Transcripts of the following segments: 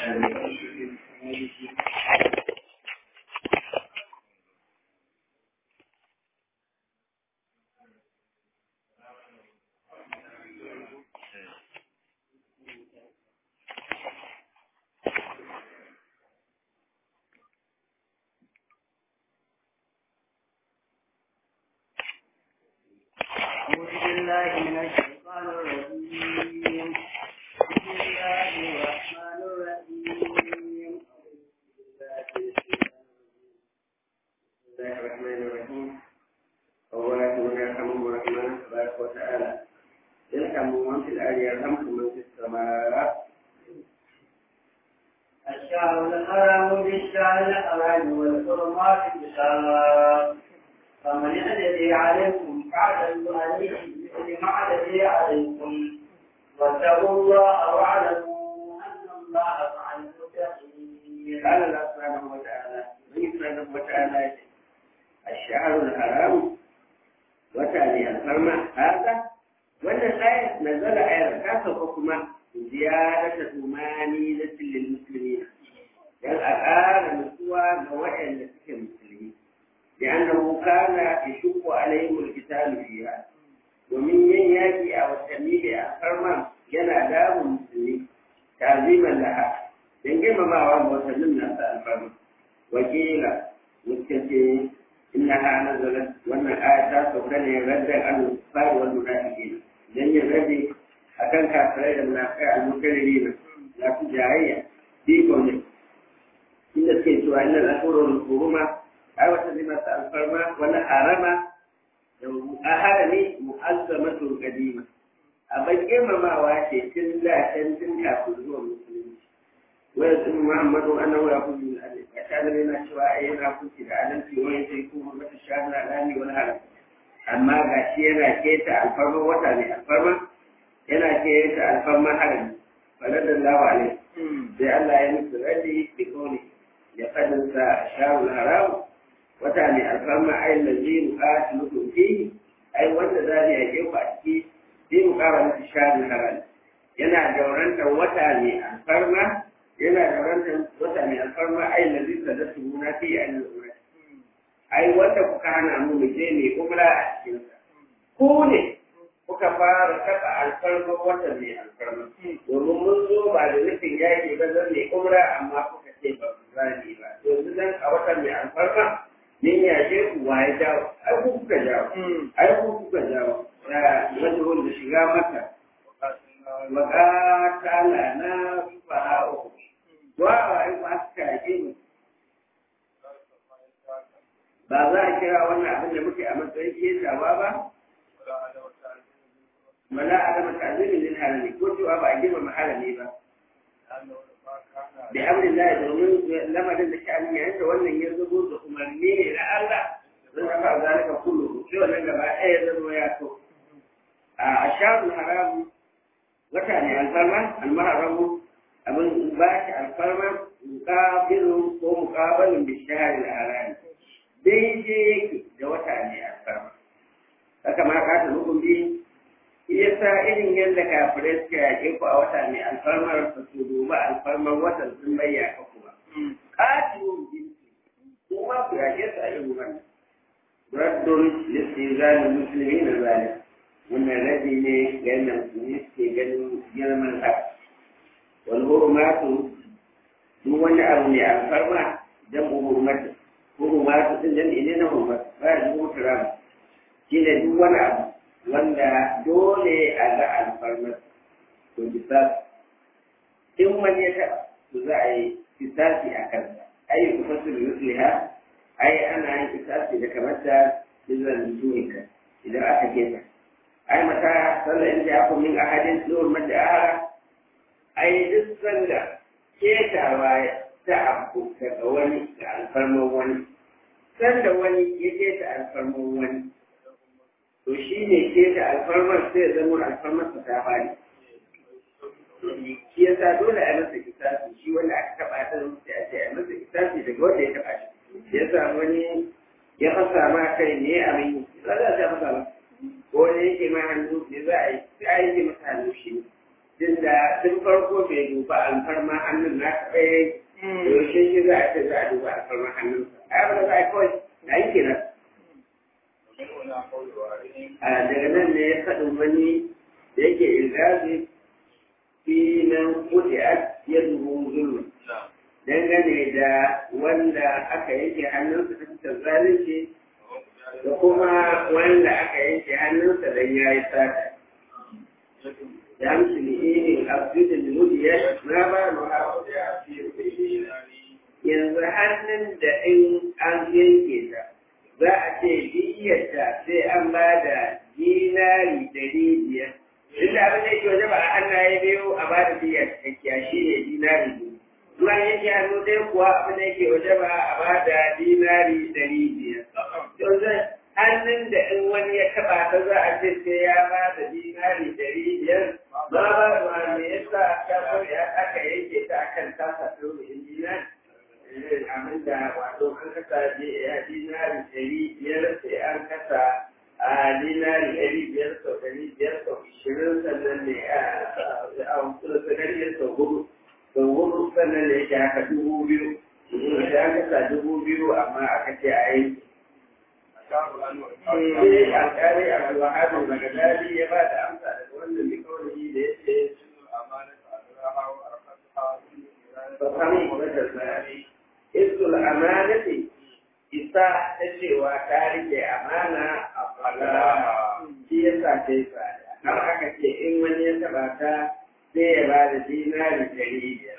أعوذ بالله من الشيطان الرجيم بسم الله الرحمن الرحيم بسم الله الرحمن الرحيم أولا يرحمه الرحمن تبارك وتعالى يرحم من في الأرض يرحمكم من في السماء الشهر الحرام بالشهر الحرام والحرمات بالشهر فمن الذي عليكم فاعتدوا عليه بمثل ما الذي عليكم واتقوا الله واعلموا ان الله مع المتقين قال الله سبحانه وتعالى سبحانه وتعالى الشهر الحرام وتالي الفرما هذا wannan ayat nazala ayar ta sauka kuma ziyarata tumani na lil muslimin dan a ƙara nutsuwa ga waɗanda suke musulmi لأنه كان يشق عليهم القتال فيها ومن ينياكي أو التميل أخرما ينا دام المسلمين تعظيما لها ينجم ما هو وسلمنا الفرما وقيل متكتي إنها نزلت وأن الآيات وكان يرد عن الكفار والمنافقين لن يرد أكن كافرين المنافقين المكررين لا تجاهية في قوله إن الكيس وإن الأشهر الحرمة ai wata zai masu alfarma wani harama a harami mu'azzamatu kadima abin girmamawa ce tun da can tun kafin zuwa musulunci wani sun muhammadu annahu ya kuzi min alif a shanar yana cewa ai yana kuci da adalci wani sai kuma mata shanar alani wani haram amma ga shi yana keta alfarma wata ne alfarma yana keta alfarma harami faladar lawa ne sai Allah ya musu radi da kone ya kadinsa shanar haramu wata ne alfarma ai lazi muqati mutum fi ai wanda za ne yake ku a ciki sai mu kara masa shari halal yana daurantar wata ne alfarma yana daurantar wata ne alfarma ai lazi da su na fi ai umra ai wanda kuka hana mu mu je ne umra a cikin sa ku ne kuka fara taba alfarma wata ne alfarma domin mun zo ba da nufin yaki ba zan ne umra amma kuka ce ba ku zani ba yanzu dan a wata mai alfarma yin yashe ku waye jawo ai ku kuka jawo ai ku kuka jawo da wanda wanda shiga mata waka kala na fa'o wa ai ku aka yake mu ba za a kira wannan abin da muke a matsayin kesawa ba wala adama ta'zimin lil halali ko cewa ba a girmama halali ba da amrin da domin lamarin da sha'ani yayin da wannan ya zubo da umarni ne na Allah zan kafa zalika kullu sai wannan gaba ɗaya ya zama ya so a asharul haram wata ne alfarma almaharamu abin ba shi alfarma muqabilu ko muqabalun bi shahr al-haram daidai yake da wata ne alfarma haka ma ka ta hukun bi yasa irin yadda kafirai suka yaƙe ku a wata mai alfarmar ba su duba alfarmar watan sun bayya ka kuma. Ƙatilun jinsi, kuma ku yaƙe su a irin wannan. Raddun lissi zalin musulmi na zalim. Wannan rabi ne ga yadda musulmi suke ganin girman haka. Wani hurmatu duk wani abu mai alfarma jan hurmatu. Hurmatu ɗin jan ne na hurmatu, ba ya ji huturamu. Shi ne duk wani abu wanda dole a ga alfarmar to bisa in wani ya taɓa to za a yi kisasi a kansa ai ku fasu da yusliha ai ana yin kisasi da kamar da izan tunika idan aka kesa ai mata sallar in ja ku min ahadin zuwa madda ahara ai duk sanda ketawa ta abu daga wani ga alfarmar wani sanda wani ya keta alfarmar wani to shi ne ke da alfarmar sai zama alfarmar sa ta bani shi yasa dole a masa kisasi shi wanda aka taba ta sai a ce a masa kisasi daga wanda ya taba shi yasa wani ya fasa ma kai ne a mai za a ta fasa ko ne yake ma hannu ne za a yi sai a yi masa hannu shi tun da tun farko bai duba alfarma hannun na tsaye yaushe shi za a ce za a duba alfarma hannun a yi za a kawai na yi kenan a daga nan ne ya faɗin wani da yake ilgazi fi nan kuɗi a ya dubu zulmi dangane da wanda aka yanke hannunsa ta fitar zalunci da kuma wanda aka yanke hannunsa don ya yi sata يمشي لإيه الأبدود المدية ما بالها yanzu hannun da in an yanke ta za a ce diyyarta sai an ba da dinari ɗari biyar duk da abin da yake waje ba a hannaye biyu a ba da diyyar cikakkiya shi ne dinari biyu zuwa yanke hannu ɗaya kuwa abin da yake waje ba a ba da dinari ɗari biyar yanzu hannun da in wani ya taɓa ta za a ce sai ya ba da dinari ɗari biyar ba ba ba me yasa aka ya aka yanke ta akan tasa turu injina abin da wato an kasa ya dinari ɗari biyar sai an kasa a dinari ɗari biyar sau ɗari biyar sau ishirin sannan ne a wasu ɗari biyar sau hudu sau hudu sannan ne ya haka dubu biyu sai an kasa dubu biyu amma aka ce a yanke sai alƙali abdulwahab magadali ya ba da amsa daga wannan mikawani da ya ce fahimu wadda tsari isul amanati isa ta cewa ta rike amana a fara shi ya sa ta yi tsada har aka ce in wani ya taɓa ta sai ya ba da dinari ɗari biyar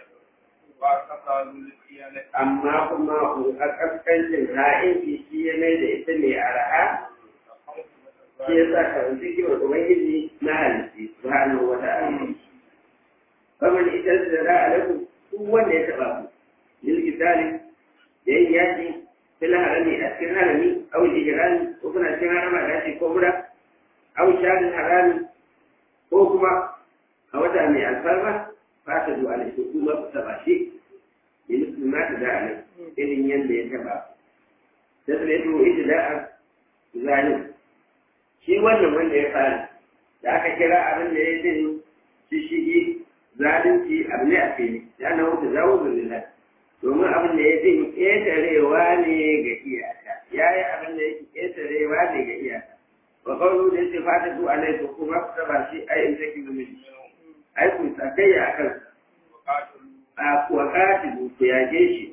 amma kuma a kaskancin ra'ayin shi ya mai da ita mai araha shi ya sa ka wanzu kiwon ubangiji na halitti subhanahu wa ta'ala kamar ita da ra'a lakum duk wanda ya taba ku lil kitali da yin yaki fil harami a cikin harami aw ijrani ko kuna cikin harama da shi ko mura aw shadin harami ko kuma a wata mai alfarma ba ta zuwa da shi kuma ku taba shi bi misli ma ta da'a irin yadda ya taba da sai to ijda'a zalim shi wannan wanda ya fara da aka kira abin da ya din shi shigi zalunci abu ne a fili ya na wuce zawo zulila domin abin da ya din ƙetarewa ne ga iyaka ya yi abin da yake ƙetarewa ne ga iyaka wa kawo da yake fata su a laifin kuma ku taba shi a yin zaki zumin ai ku sakayya a kansa a kuwa katibu ku yage shi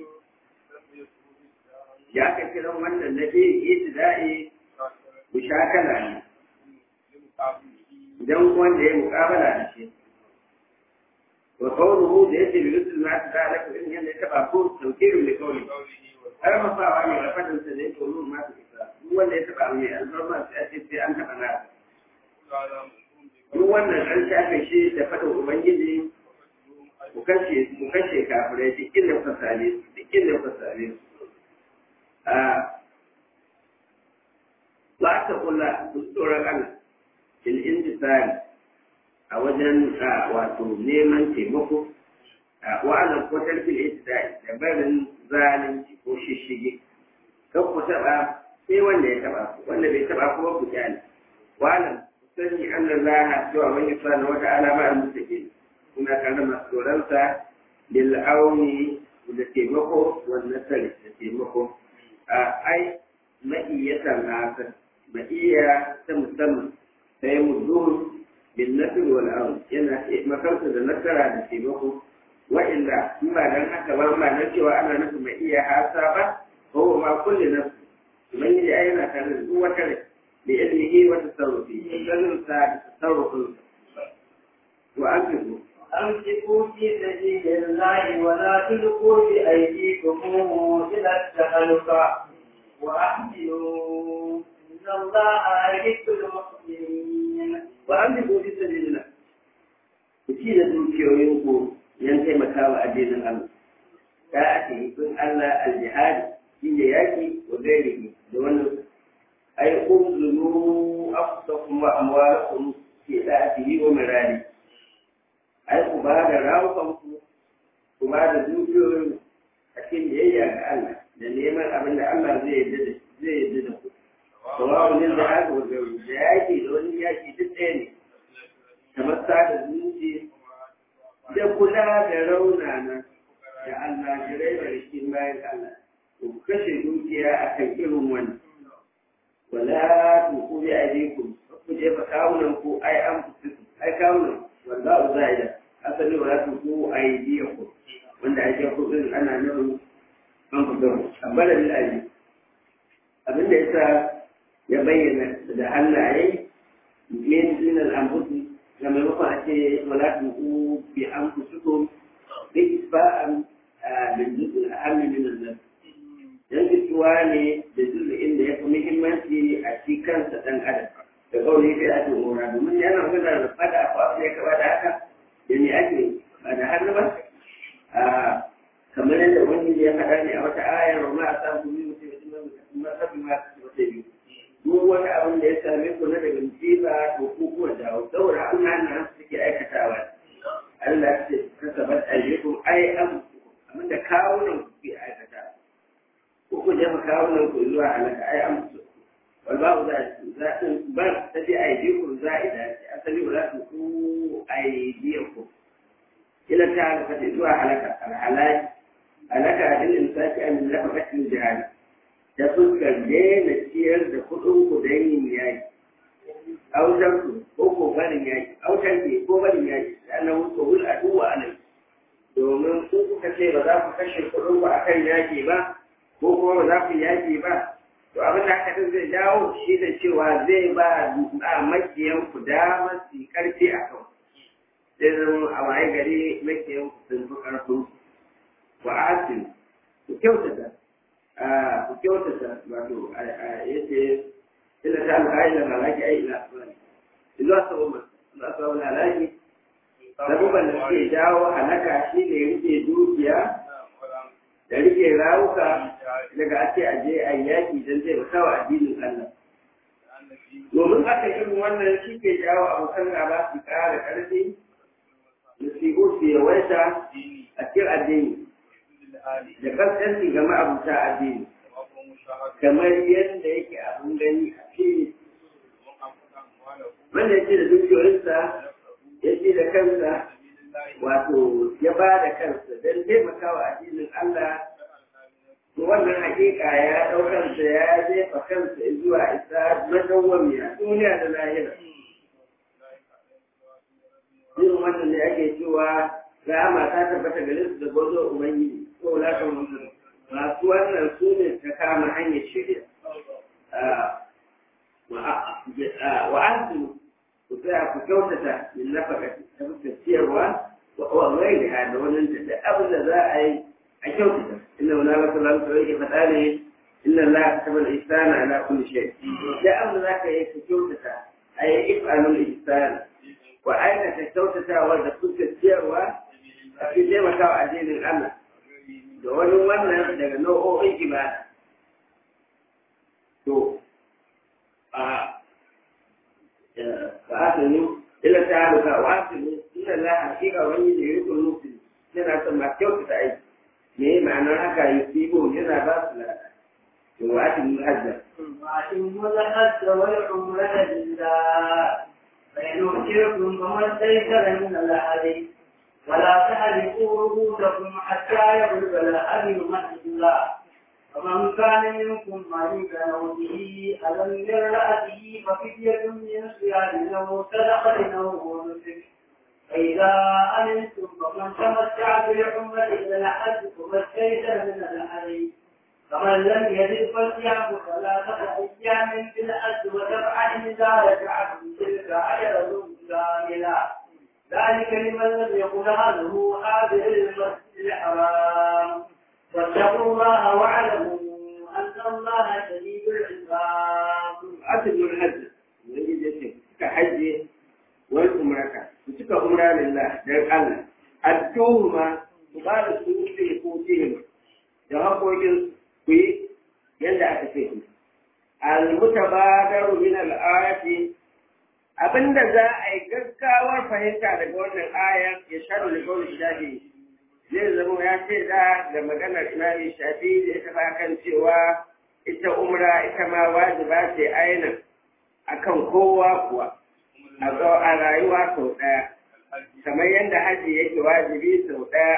ya ka kiran wannan na biyu itida'i mushakala ne idan wanda ya mukabala da shi wa qawluhu da yake bi rusul ma ta da ku in yanda taba ko tawkiru li qawli ai ma fa wani da fadin sa da yake rusul ma ta isa duk wanda ya taba mai alfarma sai a ce sai an taba na duk wannan an shafe shi da fadin ubangiji ku kashe ku kashe kafirai duk inda kuka same su duk inda kuka same su ba ta kula tsoron Allah fil intisari a wajen wato neman taimako wa ala kwatar fil intisari da barin zalunci ko shishige kan ku taba sai wanda ya taba ku wanda bai taba ku ba ku kyale wa alam sani annan laha cewa wani sana wata alama a mutake kuna tare masu tsoronsa lil auni da taimako wannan sari da taimako ai ma'iyyatan haka ma'iyya ta musamman sai mudun bin nasir wal amr yana makarsa da nasara da taimako wa'inda in ba dan haka ba ba dan cewa ana nufin ma'iyya hasa ba ko ma kulli nafs man yi ai yana tare da duk wata rai bi ilmihi wa tasarrufi sanin sa da tasarrufin wa akidu أمسكوا في سبيل الله ولا تلقوا بأيديكم إلى التهلكة وأحسنوا إن الله يحب المحسنين وأمسكوا في سبيل الله kuci da dukiyoyinku yan taimakawa addinin Allah ta ake kun Allah al-jihadi shi ne yaki wa gairihi da wannan ay unzulu afsakum wa amwalakum fi da'atihi wa mirari ai ku ba da rawukanku ku ba da dukiyoyin a cikin biyayya ga Allah da neman abin da Allah zai yarda da zai yarda da ku sawawu ne da haka wa gauri da yaki da wani yaki duk ɗaya ne kamar sada zumunci da kula da raunana da almajirai da rikin bayan Allah ku kashe dukiya a kan irin wannan wala tuku bi aidikum ku je fa kawunan ku ai an fusiku ai kawunan wallahu zaida asali wala tuku aidiyakum wanda ake kudin ana nufin an fusiku abala bil aidi abin da yasa ya bayyana da hannaye min min al anfusi da maimakon a ce wala tuku bi anfusikum bi isba'an min juz'il ahammi min an-nafs dan fituwa ne da juz'in da ya fi muhimmanci a shi kansa dan adam da kawai sai a ce mora domin yana magana da fada ko abin da ya kaba da haka da ne ake ba da hannu ba kamar yadda wani ya faɗa ne a wata ayar wa ma a samu yi mutum da kuma masabi ma su wata biyu duk wani abin da ya same ku na daga musiba to ku kuwa dawo saboda an hana suke aikatawa Allah ya ce kasabat ayyukum ai am abin da kawunan ku ke aikatawa ko ku jefa kawunan ku zuwa halaka ai an musu wal babu za za ba ta bi aidikum za'ida asali wala ku aidikum ila ta halaka zuwa halaka al halaki halaka din insaki an lafaqatin jihad da fuskar daina ciyar da kuɗin ku da yin yaki autar ku ko ko barin yaki autar ke ko barin yaki sannan ku hul aduwa alai domin ku kuka ce ba za ku kashe kuɗin ku akan yaki ba ko kuma ba za ku yaki ba to abin da haka zai dawo shi da cewa zai ba a makiyan ku damar su karfi a kan sai zama a waye gari makiyan ku sun fi karfin wa asin ku kyautata ku kyautata wato yace illa ta alhaji da malaki ai ila asmani illa sabon illa sabon halaki sabon da suke jawo halaka shi ne rike dukiya da rike rawuka daga ake aje a yaki don zai baka wa addinin Allah. Domin aka irin wannan shi ke jawo abokan gaba su ƙara ƙarfi, nasibu su yawaita a cikin addini, da kaskanci ga ma'abuta addini, kamar yadda yake abin gani a fili. Wanda ya ce da dukiyoyinsa, ya ce da kansa, wato ya ba da kansa don taimakawa addinin Allah to wannan hakika ya ɗaukansa ya jefa kansa zuwa isa madawwamiya duniya da lahira irin wannan ne ake cewa rama ta tabbata gare su da gwazo ubangiji ko laka mutum masu wannan su ne ta kama hanyar shirya wa antu ku tsaya ku kyautata min nafakati ta fuskar ciyarwa wa gairiha da wannan da abin da za a yi a kyautata inna wala la sallallahu alaihi wa sallam ne inna la kataba al-ihsana ala kulli shay da abin da za ka yi ka kyautata ay if'alul ihsana wa aikata kyautatawa da fuskar ciyarwa a cikin taimakawa addinin Allah da wani wannan daga nau'o'in ibada to a فآتني إلا تعالى وآتني إلا الله حقيقة وإني يريد المسلم yana son ma kyautata aiki me ma'anar haka yusibu yana ba su lada to wa atin hajja وأتموا الحج والعمرة لله فإن أمتركم فما استيسر من الهدي ولا تحرقوا رؤوسكم حتى يبلغ الهدي محل الله فمن كان منكم مريضا أو به ألم من رأسه ففدية من صيام أو صدقة أو نسك فإذا أمنتم فمن تمتع بالعمرة إلى الحج فما استيسر من الحج فمن لم يجد فصيام ثلاثة أيام في الحج وسبعة إذا رجعتم تلك عشرة كاملة ذلك لمن لم يكن أهله حاضر المسجد الحرام واتقوا الله واعلموا أن الله شديد العقاب. atin hajja wani da ce suka hajje wani umraka su cika umra lillah dan Allah adduhuma su ba da su ne ko tihima da haƙoƙin ku yi yadda aka ce ku al-mutabadaru min al-ayati abinda za a yi gaggawar fahimta daga wannan ayar ya shaɗu da kawai shafi zai zama ya ce da da maganar imami shafi da ita ba kan cewa ita umra ita ma wajiba ce aina akan kowa kuwa a rayuwa sau ɗaya kamar yadda haji yake wajibi sau ɗaya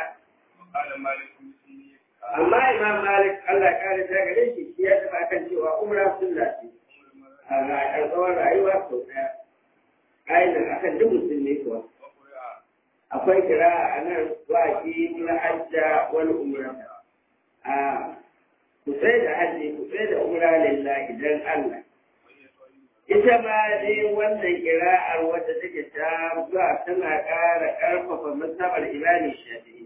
amma imam malik Allah ya kare ta gare shi shi ya tafi akan cewa umra sunna ce a tsawon rayuwa sau ɗaya ainihin akan duk musulmi kuwa akwai kira a nan waƙi na hajja wani umra a ku sai da hajji ku sai da umra lillahi dan Allah ita ma dai wannan kira'ar wadda take ta zuwa tana ƙara ƙarfafa masabar imani shafi'i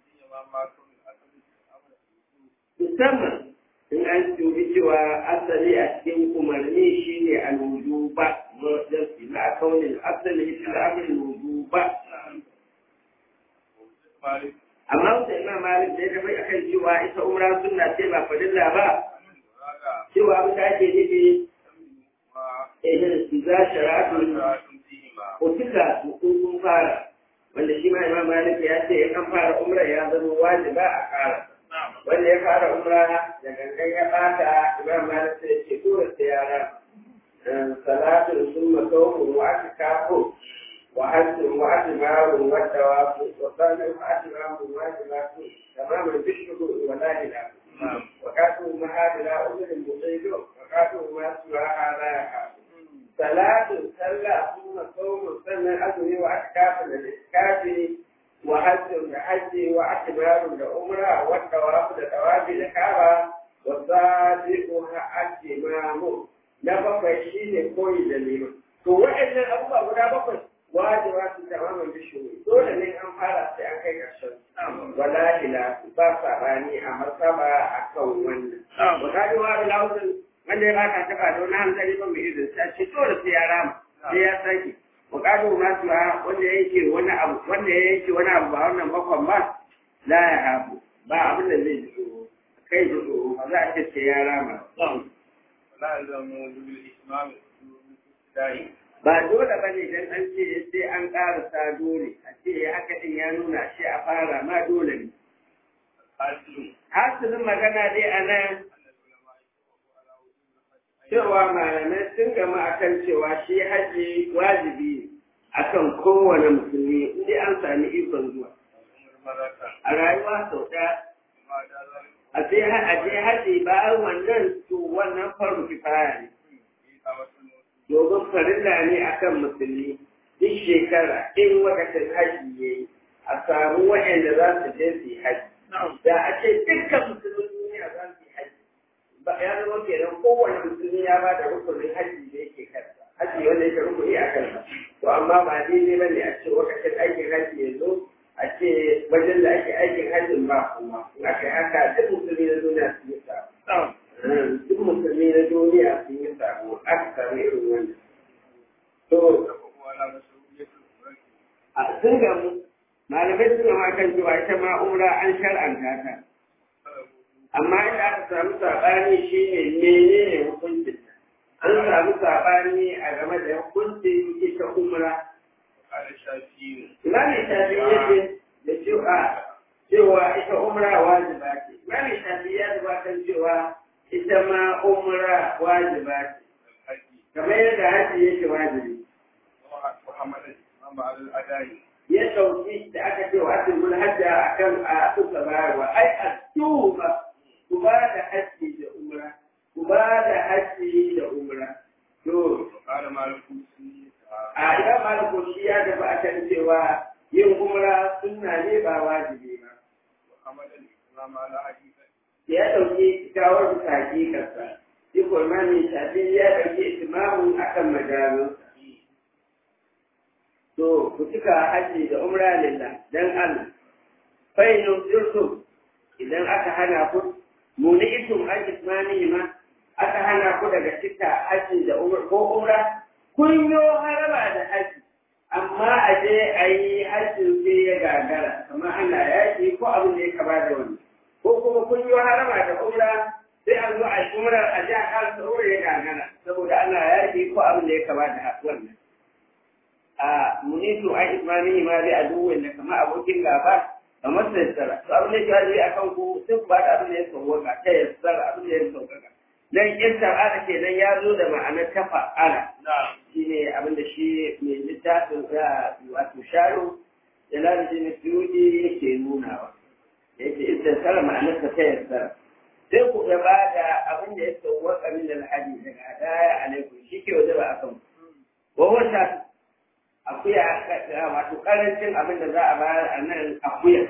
musamman in an dubi cewa asali a cikin umarni shine al-wujuba murdarsi na kaunin asali fil amri wujuba amma wata imam malik da ya tafi akan cewa ita umra sunna ce ba fadilla ba cewa abin da ake nufi eh za shara'atun utila su kun fara wanda shi ma imam malik ya ce in an fara umra ya zama wajiba a kara wanda ya fara umra da gangan ya bata imam malik sai ce dole sai ya rama salatun summa sawmun wa atikafu wa hajjun wa atimarun wa tawafu wa sanin wa atimarun wa atimafu tamaman bishuhu wa la ilaha wa katu mahadila uzurin musaido wa katu ma suwaha la yahafu salatun sallah summa sawmun sannan azumi wa atikafu da iskafi وحج بحج واعتبار لعمرة والطواف لطواف الكعبة وصادقها الإمام نبقى شيء كوي دليل to wa'annan abubuwa guda bakwai wajiba su tamamin bishiri dole ne an fara sai an kai ƙarshen wala ila ba sabani a martaba akan wannan wa kadi wa ila hudun wanda ya baka taba da wani hankali ba mai izin sai ce dole sai ya rama sai ya sake bukatu masu ha wanda ya yake wani abu wanda ya yake wani abu ba wannan bakon ba la ya hafu ba abin da zai ji tsoro kai ji tsoro ba za a ce sai ya rama ba dole ba ne dan an ce sai an ƙarasa dole a ce haka din ya nuna shi a fara ma dole ne hasilin magana dai a nan cewa malamai sun gama akan cewa shi haji wajibi akan kowane musulmi inda an sami ikon zuwa a rayuwa sau ɗaya a je haji bayan wannan to wannan faru kifaya ne domin farilla ne akan musulmi duk shekara in wakacin haji ya yi a samu waɗanda za su je su yi haji da a ce dukkan musulmin duniya za su yi haji ba ya zama kenan kowane musulmi ya ba da rukunin haji da yake kansa haji wanda yake rukuni a kansa to amma ba daidai ba ne a ce lokacin aikin haji ya zo a ce wajen da ake aikin hajjin ba kuma in aka yi haka duk musulmi na duniya sun yi sabo duk musulmi na duniya sun yi sabo aka samu irin wannan to a sun gamu malamai suna ma kan cewa ita ma umra an shar'anta ta amma inda aka samu saɓani shi ne menene hukuncin an samu saɓani a game da hukuncin ita umra Imami Shafi ya ce da cewa cewa ita umra wajiba ce. Imami Shafi ya gabatar cewa ita ma umra wajiba ce. Kamar yadda haji yake wajibi. Ya ɗauki da aka ce wa asirin hajja a kan a suka bayarwa. Ai, a tuba ku ba da haji da umra. Ku ba da haji da umra. To, a idan maliku shi ya tafi a kan cewa yin umra sunna ne ba wajibi ba. Ya ɗauki gawar bisa hakikarsa, shi ko imami shafi ya ɗauki itimamun a kan majalunsa. To, ku cika haji da umra lillah dan Allah. Fainu sirtum idan aka hana ku, muni itum an ismani ma aka hana ku daga cika haji da umra ko umra kun yo haraba da haji amma a je a yi hajjin sai ya gagara kamar ana yaƙi ko abin da ya kaba da wani ko kuma kun yo haraba da umra sai an zo a yi umra a je a kasa umra ya gagara saboda ana yaƙi ko abin da ya kaba da wannan a munitu an ismani ma dai a duwin da kamar abokin gaba kamar da yassara to abin da ya jawabi a kan ku sai ku ba da abin da ya sauwaka ta yassara abin da ya sauƙaƙa dan istafa'ala kenan ya zo da ma'anar tafa'ala shine abin da shi mai littafin za wato sharo jalaluddin suyuti yake nunawa yake istasara ma'anar ta ta yassara sai ku gaba da abin da ya sauwaka min alhaji daga hadaya alaikum shi ke waje ba a kan wa wata akuya wato karancin abin da za a bayar a nan akuya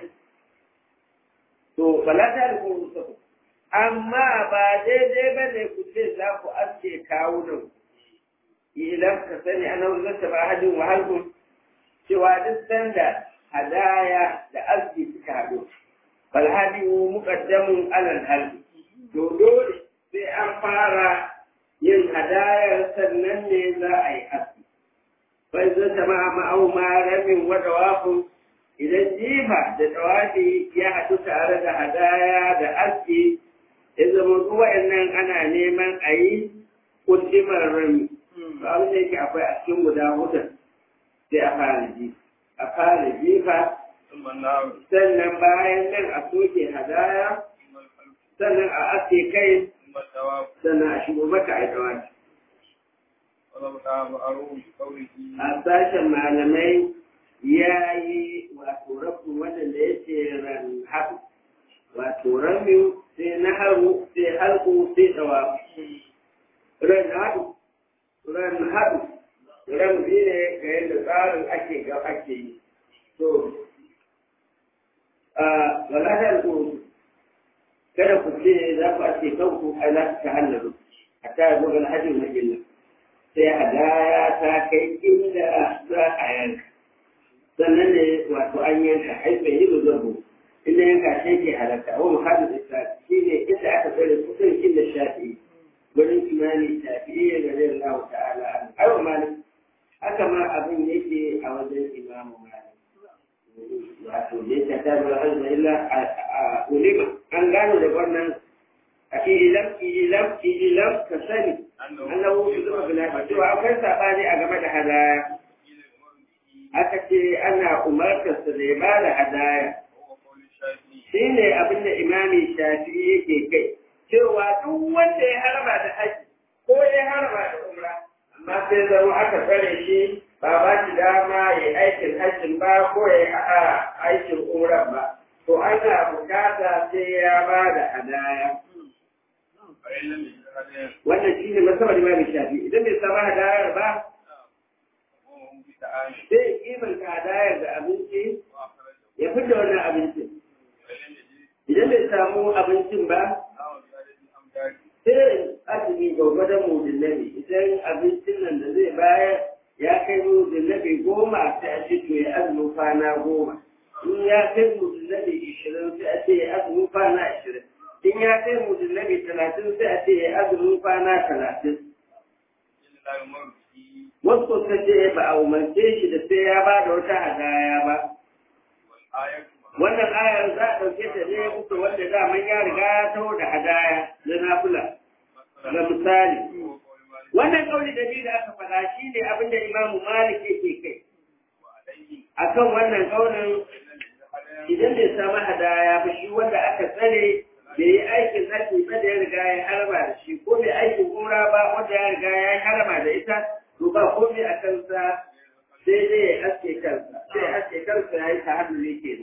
to bala ta da kuma musafu amma ba daidai ba ne ku ce za ku aske kawunan ilan ka sani ana wuzarta ba hajjin wahalkun cewa duk sanda hadaya da aski suka haɗu falhadi muqaddamun alal halbi to dole sai an fara yin hadayar sannan ne za a yi aski bai zai zama ma'au ma ramin wada wafin idan jifa da tawafi ya haɗu tare da hadaya da aski ya zama zuwa nan ana neman a yi kundimar rami to abin da yake akwai a cikin guda hudun sai a fara jifa a fara jifa sannan bayan nan a soke hadaya sannan a ake kai sannan a shigo maka a dawaki. A sashen malamai ya yi wato rabu wadanda ya ce ran haɗu, wato rami sai na haru sai halku sai dawafi. Ran haɗu, ran haɗu, ran biyu ne ga yadda tsarin ake ga ake yi. To, wala ta kada ku ce za ku ake kanku a za ta hallaru a ta zo ga hajjin majalla sai hadaya ta kai inda za a yanka sannan ne wato an yanka haifa yi da zabo inda yanka shi ke halatta wa muhammad isa shi ne inda aka tsare kusan inda shafi wurin imani shafi'i ya gare Allah ta'ala aiwa malik haka ma abin yake a wajen imamu malik wato da ya ta da hajji illa a ulima an gano da wannan a ilam ilam ilam ka sani annahu shi zuwa bila cewa akwai sabani a game da hadaya aka ce ana umartar sa da ya ba da hadaya shi ne abin da imami shafi yake kai cewa duk wanda ya harba da haji ko ya harba da umra amma sai zama aka tsare shi ba ba shi dama ya aikin hajjin ba ko ya aikin umra ba to ana bukata sai ya ba da hadaya wannan shi ne masabar imam shafi idan bai samu hadayar ba sai kimanta hadayar da abinci ya fita wannan abincin idan bai samu abincin ba sai azumi gwagwadon mudillabi idan abincin nan da zai bayar ya kai mudillabi goma sai a ce to ya azumin kwana goma in ya kai mudillabi ishirin sai a ce ya azumin kwana ishirin in ya kai mudillabi talatin sai a ce ya azumin kwana talatin wasu kusa ce ba a umarce shi da sai ya ba da wata hadaya ba wannan ayar za a ɗauke ta ne kuka wanda daman ya riga ya taho da hadaya na nafula ga misali wannan kauli da biyu da aka faɗa shi ne abin da imamu malik yake kai akan wannan kaulin idan bai samu hadaya ba shi wanda aka tsare bai yi aikin haji ba da ya riga ya harba da shi ko bai aikin umra ba wanda ya riga ya harba da ita to ba komai a kansa sai dai ya aske kansa sai ya aske kansa ya yi ta hannu ne ke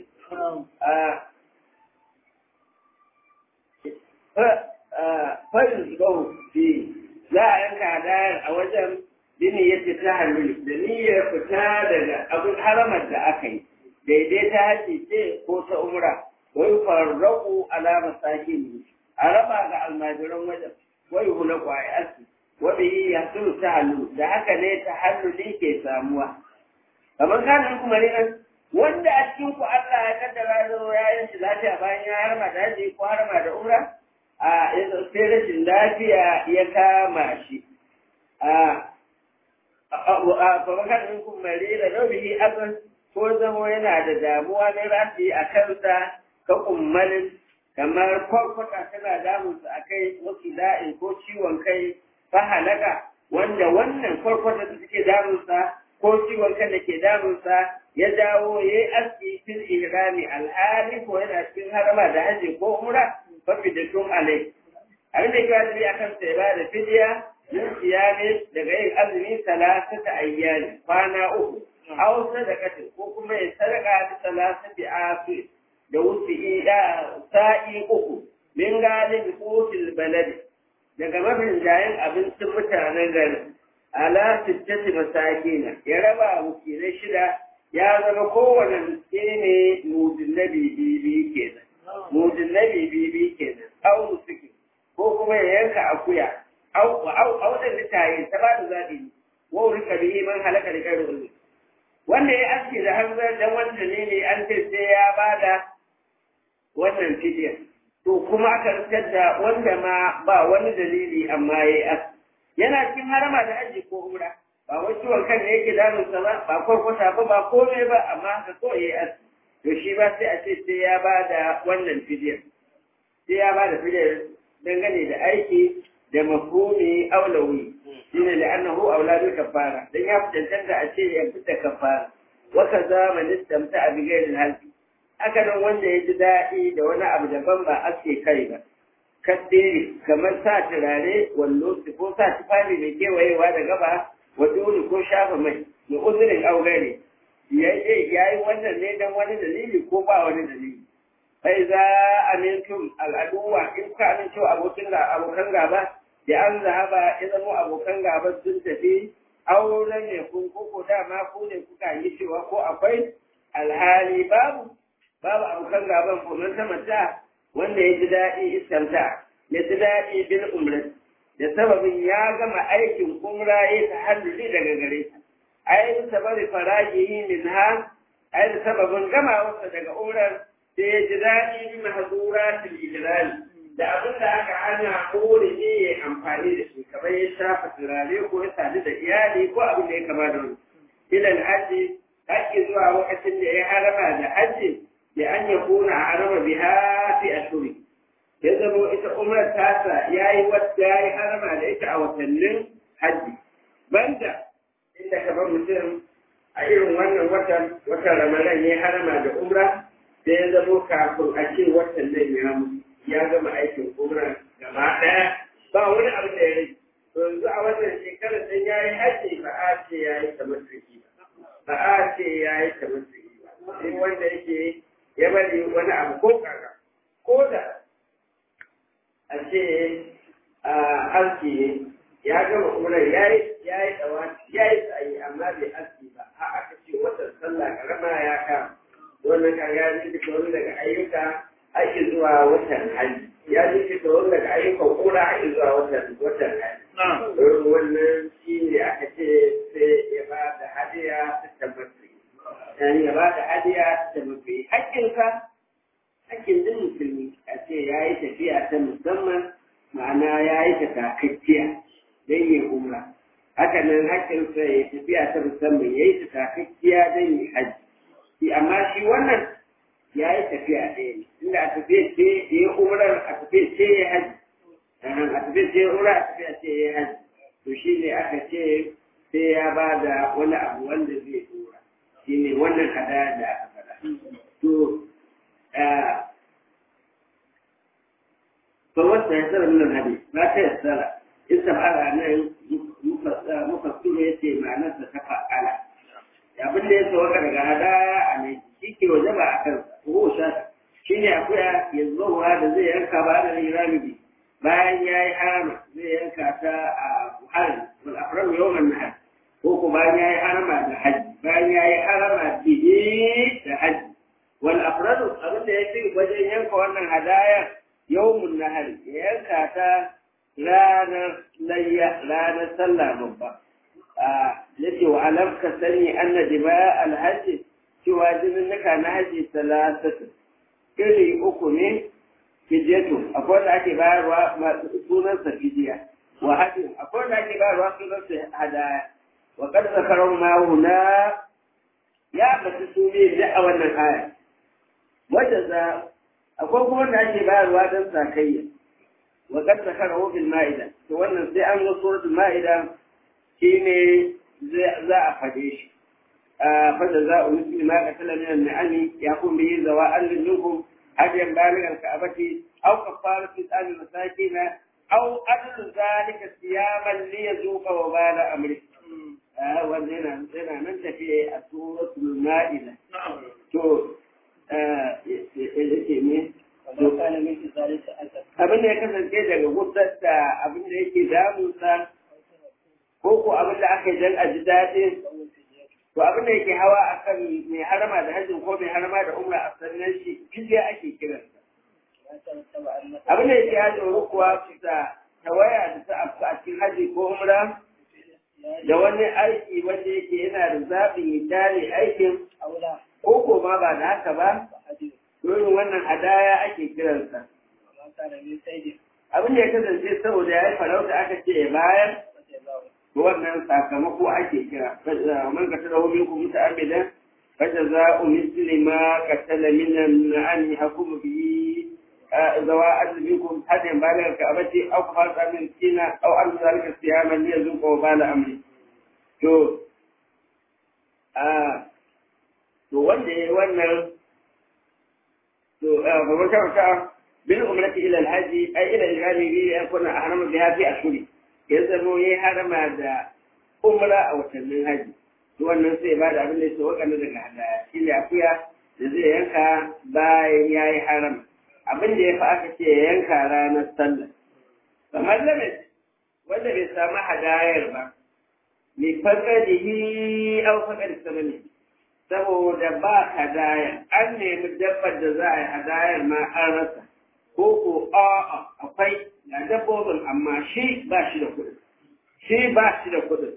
farin gau fi za a yanka hadayar a wajen bini yadda ta hannu da niyyar fita daga abin haramar da aka yi daidai ta haji ce ko ta umra wai farraku alama sake ne a raba ga almajiran wajen wai hula kwaye aski wadda yi ya sulu ta hannu da haka ne ta hannu ne ke samuwa kamar kanin kuma ne nan wanda a cikin ku Allah ya kaddara zo ya yi shi lafiya bayan ya harma da haji ko harma da umra a sai rashin lafiya ya kama shi a kamar kanin kuma ne da rabihi akan ko zamo yana da damuwa na rafi a kansa ka kummalin kamar kwarkwata tana damunsa a kai wasu da'in ko ciwon kai fa halaka wanda wannan kwarkwata da suke damunsa ko ciwon kan da ke damunsa ya dawo ya yi aski fil ihrami alhali ko yana cikin harama da haji ko umra fa fidatun alai abin da yake wajibi a kansa ya bada fidiya min siyami daga yin azumi salasata ayyani kwana uku aw sadaqatin ko kuma ya sadaka da salasati afi da wuce ida sa'i uku min galib qutil baladi daga mafin jayin abincin mutanen garin ala sittati masakina ya raba wakilai shida ya zama kowane miskini ne mudin nabi bibi kenan mudin nabi bibi kenan au musuki ko kuma ya yanka akuya au au au da litaye ta ba da zabi wa urika bihi man halaka da kai ulul wanda ya aske da hanzar dan wanda ne ne an ce sai ya bada wannan fidiyar to kuma aka rikar da wanda ma ba wani dalili amma ya yi aski yana cikin harama da aji ko umra ba wai ciwon kan ne yake damunsa ba ba kwarkwata ba ba komai ba amma haka ko ya yi aski to shi ba sai a ce sai ya ba da wannan fidiyar sai ya ba da fidiyar dangane da aiki da mafhumi aulawi shine da annahu auladu kafara dan ya fitanta a ce ya fita kafara wa kaza man istamta bi ghairi halqi haka nan wanda ya ji daɗi da wani abu daban ba aske kai ba kaddere kamar sa turare wallo ko sa tufafi mai kewayewa da gaba wa dole ko shafa mai da uzurin augare ya yi wannan ne don wani dalili ko ba wani dalili sai za amintum al'aduwa in ka amincewa abokin abokan gaba da an zahaba ya zama abokan gaba sun tafi auren ne kun koko dama ku ne kuka yi cewa ko akwai alhali babu babu abokan gaban kuma ta mata wanda ya ji daɗi iskanta ya ji daɗi bil umrat da sababin ya gama aikin umra ya ta halluli daga gare ta ai sababi farajihi min ha ai da sababin gama wasa daga umrar sai ya ji daɗi bi mahzuratil ijlal da abin da aka hana kore ne ya amfani da shi kamar ya shafa turare ko ya sadu da iyali ko abin da ya kama da wani ilal hajji haƙƙi zuwa lokacin da ya harama da hajji da an ya kuna a harama biha fi ashuri ya zama ita umrar tasa ya yi wadda ya yi harama da ita a watannin hajji banda inda kamar mutum a irin wannan watan watan ramadan ya harama da umra sai ya zama kafin a ce watan nan ya mutu ya gama aikin umra gaba ɗaya ba wani abu da ya rage to yanzu a wannan shekarar sai ya yi hajji ba a ce ya yi kamar ba a ce ya yi kamar ba sai wanda yake ya bari wani abu ko kaga ko da a ce a aski ne ya gama umrar ya yi ya yi tsawa ya yi tsayi amma bai aski ba a aka ce watan sallah karama ya kama wannan kaga ya ji wani daga ayyuka ake zuwa watan hajji ya ji fita wani daga ayyukan kura ake zuwa watan watan hajji don wannan shi ne aka ce sai ya ba da hadiya ta tabbata yani ya ba da hadiya ta tabbata hakkinka hakkin din musulmi a ce ya yi tafiya ta musamman ma'ana ya yi ta takakkiya don yin umra haka nan hakkinsa ya tafiya ta musamman ya yi ta takakkiya don yin hajji amma shi wannan ya yi tafiya ɗaya ne inda a tafiya ce ya yi umrar a tafiya ce ya haji a tafiya ce ya umrar a tafiya ce ya haji to shi ne aka ce sai ya ba da wani abu wanda zai tura shi ne wannan hadaya da aka faɗa to fa wata ya tsara min hadi ba ta ya tsara in sabara nan mufassiru ya ce ma'anarsa ta fa'ala abin da ya sauka daga hadaya a mai shi ke waje ba a kan ko shata shi ne akuya ya zuwa da zai yanka ba da rami bayan ya yi harama zai yanka ta a buhari wal afram yawman nahar ko ko bayan ya yi harama da haji bayan ya yi harama bihi da haji wal afradu abin da ya fi wajen yanka wannan hadaya yawmun nahar ya yanka ta ranar layya ranar sallah babba yace wa alam ka sani anna dima alhaji cewa jinin naka na haji salasatu iri uku ne fidiyatu akwai wanda ake bayarwa sunansa fidiya wa hadin akwai wanda ake bayarwa sunansa hadaya wa kad zakaran ma huna ya bata su ne da a wannan aya wanda za akwai kuma wanda ake bayarwa don sakayya wa kad zakarahu bil ma'ida to wannan sai an zo suratul ma'ida shi ne za a faɗe shi fada za a wuce ma ka tala minan na'ami ya kun biyi zawa allin minkum hadiyan baligan ka abati aw kafara fi tsami masakina au adlu zalika siyaman li yazuqa wa bala amri ah wannan yana yana nan tafiye a suratul maida to eh yake ne وما كان من ذلك أثر abin da ya kasance daga gudar da abin da yake damunsa ko ko abin da aka yi don a ji daɗi فهو فدية to abin da yake hawa akan mai harama da hajjin ko mai harama da umra a sannan shi fidiya ake kiransa ما ترتب عن abin da yake ya tsoro kuwa bisa tawaya da ta afku a cikin haji ko umra da wani aiki wanda yake yana da zaɓin ya tare aikin أو لا ko ko ma ba da haka ba فحديث domin wannan hadaya ake kiransa وما كان من سيد abin da ya kasance saboda ya yi farauta aka ce ya bayar رضي الله wannan sakamako ake kira man ka tada homin ku muta amidan faja za u misli ma ka tala minan na'ani hakumu bi zawa azminkum hadin balar ka abati aw ka fasa min kina aw an zalika siyaman ya zuqa wa bala amri to a to wanda yayi wannan to fa man ka bil umrati ila al-haji ay ila al-ghali bi yakuna ahrama biha fi ashhuri ya zamo ya harama da umra a watannin haji to wannan sai ba da abin da ya wakana daga hadaya shi ne akuya da zai yanka bayan ya yi harama abin da ya fi aka ce ya yanka ranar sallah kamar lamis wanda bai samu hadayar ba mai fakadihi au fakadi samani saboda ba hadaya an nemi dabbar da za a yi hadayar ma an rasa ko ko a'a akwai ga dabbobin amma shi ba shi da kuɗin shi ba shi da kuɗin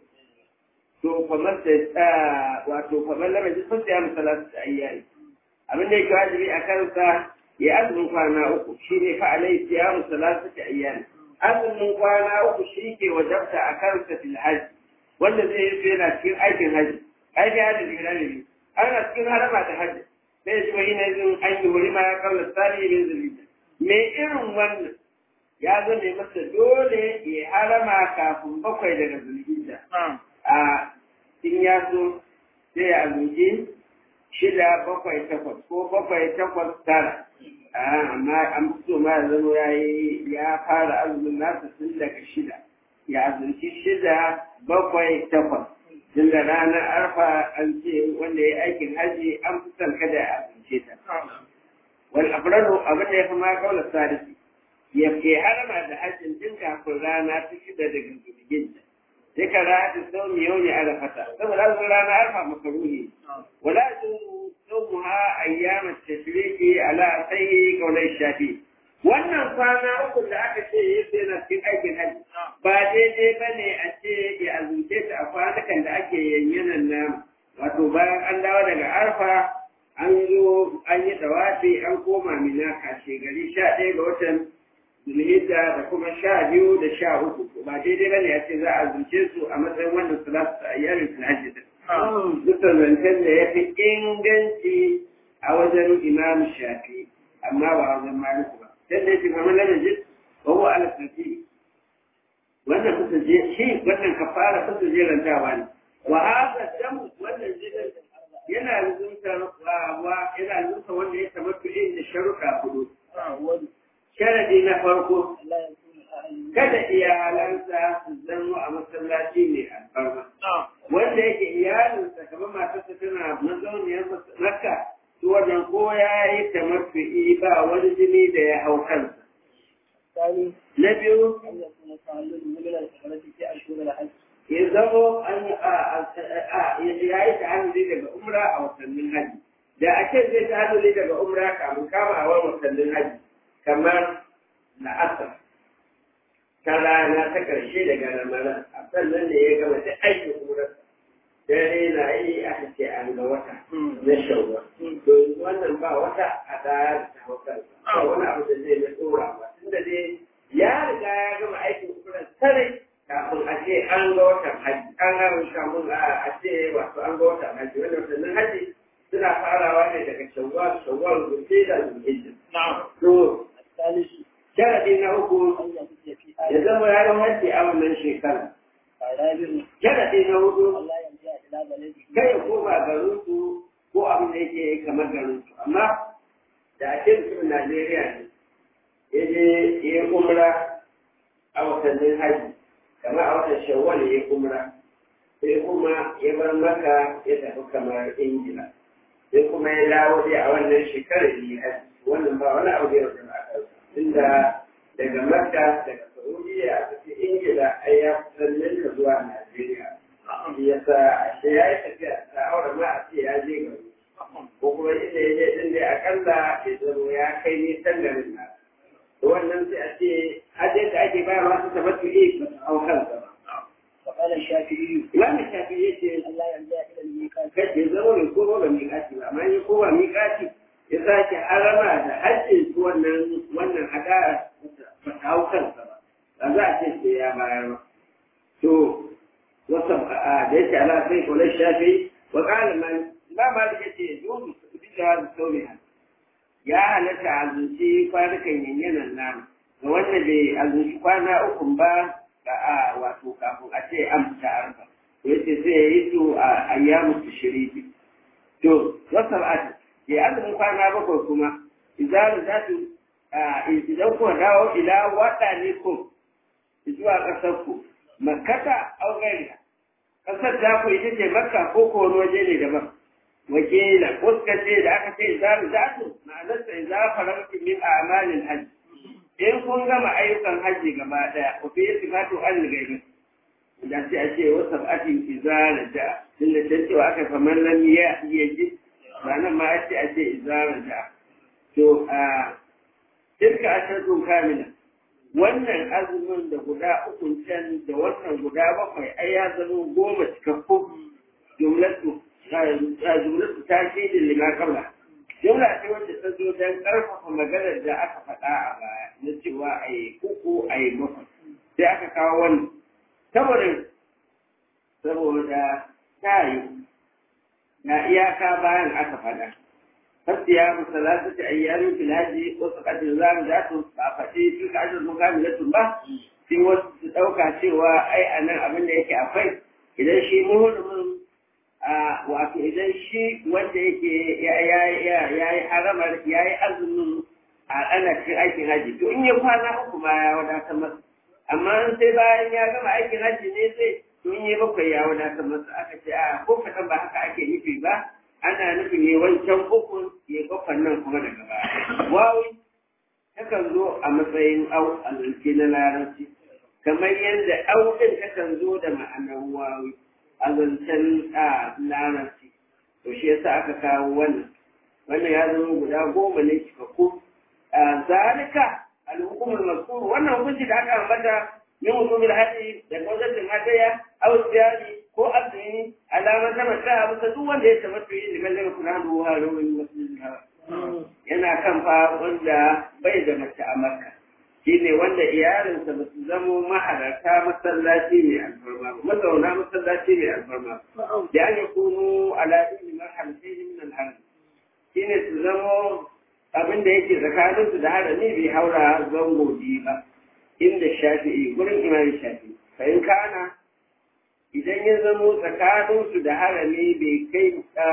to kamar da wato kamar lama ji sun tsaya misalatu da ayyari abin da yake wajibi a kansa ya azumin kwana uku shi ne fa alai siya misalatu da ayyari azumin kwana uku shi ke wajabta a kansa fil hajji wanda zai yi yana cikin aikin hajji aikin hajji da gida ne ana cikin harama da hajji sai shi wani na yin an yi wuri ma ya kawo tsari ne zulita me irin wannan ya zame masa dole ya harama kafin bakwai daga zulhijja a in ya so sai ya azuci shida bakwai takwas ko bakwai takwas tara amma an so ma ya zama ya yi ya fara azumin nasa tun daga shida ya azumci shida bakwai takwas tun da ranar arfa an ce wanda ya yi aikin haji an fi son kada ya azumce ta wal afradu abin da ya fi ma kaula sadisi ya ke harama da hajjin tun kafin rana ta shida daga zulhijja sai ka rana sau mai yau ne arafata saboda azumin rana arfa makaruhi wala صومها أيام التشريق على سيء قولي الشافعي wannan kwana uku da aka ce yake yana cikin aikin hajji ba daidai ba ne a ce ya azumce ta a kwanakan da ake yanyanan nama wato bayan an dawo daga arfa an zo an yi tawafi an koma mina kashe gari sha ɗaya ga watan zulhijja da kuma sha biyu da sha uku ba daidai ba ne a ce za a azumce su a matsayin wannan salatu a yarin hajji din duka zancen da ya fi inganci a wajen imam shafi amma ba a wajen maliku ba sai da yake kamar lana jin wawo ala tafi wannan kusa je shi wannan kafara kusa jerantawa ne wa haka dam wannan jidan yana luzunta wa yana luzunta wanda ya tabbatu inda sharuɗa hudu sharadi na farko kada iyalansa su zama a masallaci mai alfarma wanda yake iyalinsa kamar matarsa tana mazauniyar makka to wannan ko ya yi tamattu'i ba wani jini da ya hau kansa na biyu ya zamo an ya yi ta'amuli daga umra a watannin haji da ake zai ta'amuli daga umra kamun kama a wani watannin haji kamar la'asar ta rana ta ƙarshe daga ramadan a sannan da ya gama da aikin umrarsa dare na yi aka ce an ga wata na shawwa to wannan ba wata a da ta hauka ba wani abu da zai na tsora ba tunda dai ya riga ya gama aikin umrar sarai kafin a ce an ga watan haji an ga kamun a ce wato an ga watan haji wannan watannin haji suna farawa ne daga shawwal shawwal zulhijja da zulhijja to sharadi na uku ya zama ya yi hajji a wannan shekara. Sharadi na hudu kai ya koma garin su ko abin da yake kamar garin su amma da ake mutumin Najeriya ne ya je ya yi umra a watannin haji kamar a watan shawwal ya umra sai kuma ya bar maka ya tafi kamar ingila sai kuma ya dawo dai a wannan shekarar yi haji wannan ba wani abu da ya wajen a kansa inda daga makka daga saudiya aka ce ingila ai ya kusan ninka zuwa najeriya shi ya sa ashe ya yi tafiya ta aure ma a ce ya je gari ko kuma inda ya je din dai akalla ya zama ya kai nisan garin na wannan sai a ce hajjin da ake ba masu tabbatu ne ba su hau kansa ba وقال الشافعي Imam Shafi ya ce ألا يرجع إلى الميقات kace ya zama mai koma ba miƙati ba amma ya koma miƙati ya sake harama da hajjin su wannan wannan hadara ba ta hau kansa ba ba za a ce sai ya bayar ba to wasu a da yake ala sai kula shafi wa qala man ba ma da yace yuzu bi da sauriha ya halatta azunci kwanukan yanyanan nan ga wanda bai azunci kwana uku ba da a wato kafin a ce an fita arba yace sai ya yi su a ayyamu tashriqi to wasa ba ya azumin kwana bakwai kuma idan za su idan ku dawo ila wada ne ku zuwa kasar ku makkata au gairiya kasar da ku ita ce makka ko ko wani waje ne daban wakila ko suka ce da aka ce idan za su ma'anarsa idan farauti min a'malin hajji in kun gama ayyukan hajji gaba daya ku fi sifatu an gaibi da sai a ce wasu atin izara da tunda can cewa aka kamar lam ya iya ji ranar ma a ce a ce izara da to a tilka asharun kamila wannan azumin da guda uku can da wannan guda bakwai ai ya zama goma cikakku jumlatu jumlatu ta ce da lima kabla jumla ce wacce ta zo don ƙarfafa maganar da aka faɗa a baya na cewa a yi uku a yi bakwai sai aka kawo wannan saboda saboda ta yi na iyaka bayan aka faɗa fasiya musalatu ta ayyamin filaji wasu ƙasar za mu za su ba faɗi tun ka ajiyar sun kami latun ba sai wasu su ɗauka cewa ai a nan abin da yake akwai idan shi muhulmin wato idan shi wanda yake ya yi haramar ya yi azumin a ana cikin aikin haji to in ya kwana uku ma ya wadatar masa amma in sai bayan ya gama aikin haji ne sai to in ya bakwai ya wadatar masa aka ce a ko kaɗan ba haka ake nufi ba ana nufin ne wancan uku ya bakwan nan kuma daga baya wawi takan zo a matsayin au a zance na larabci kamar yadda au ɗin takan zo da ma'anar wawi a zancen larabci to shi yasa aka kawo wannan wannan ya zama guda goma ne cikakku zalika al-hukumul mazkur wannan hukunci da aka ambata min hukumul hadi da kawazatin hadaya aw siyari ko azumi alamar ta mata abu ta duk wanda ya tabbata yi liman daga kuna ruwa rawin masjidin yana kan fa wanda bai da mace a makka shine wanda iyalinsa ba su zamo mahalarta masallaci mai alfarma ba mazauna masallaci mai alfarma da an yi kunu ala ilmi marhalatai min alharam shine su zamo abin da yake tsakanin su da harami bai haura zango biyu ba inda shafi'i gurin imam shafi'i fa in kana idan ya zamo tsakanin su da harami bai kai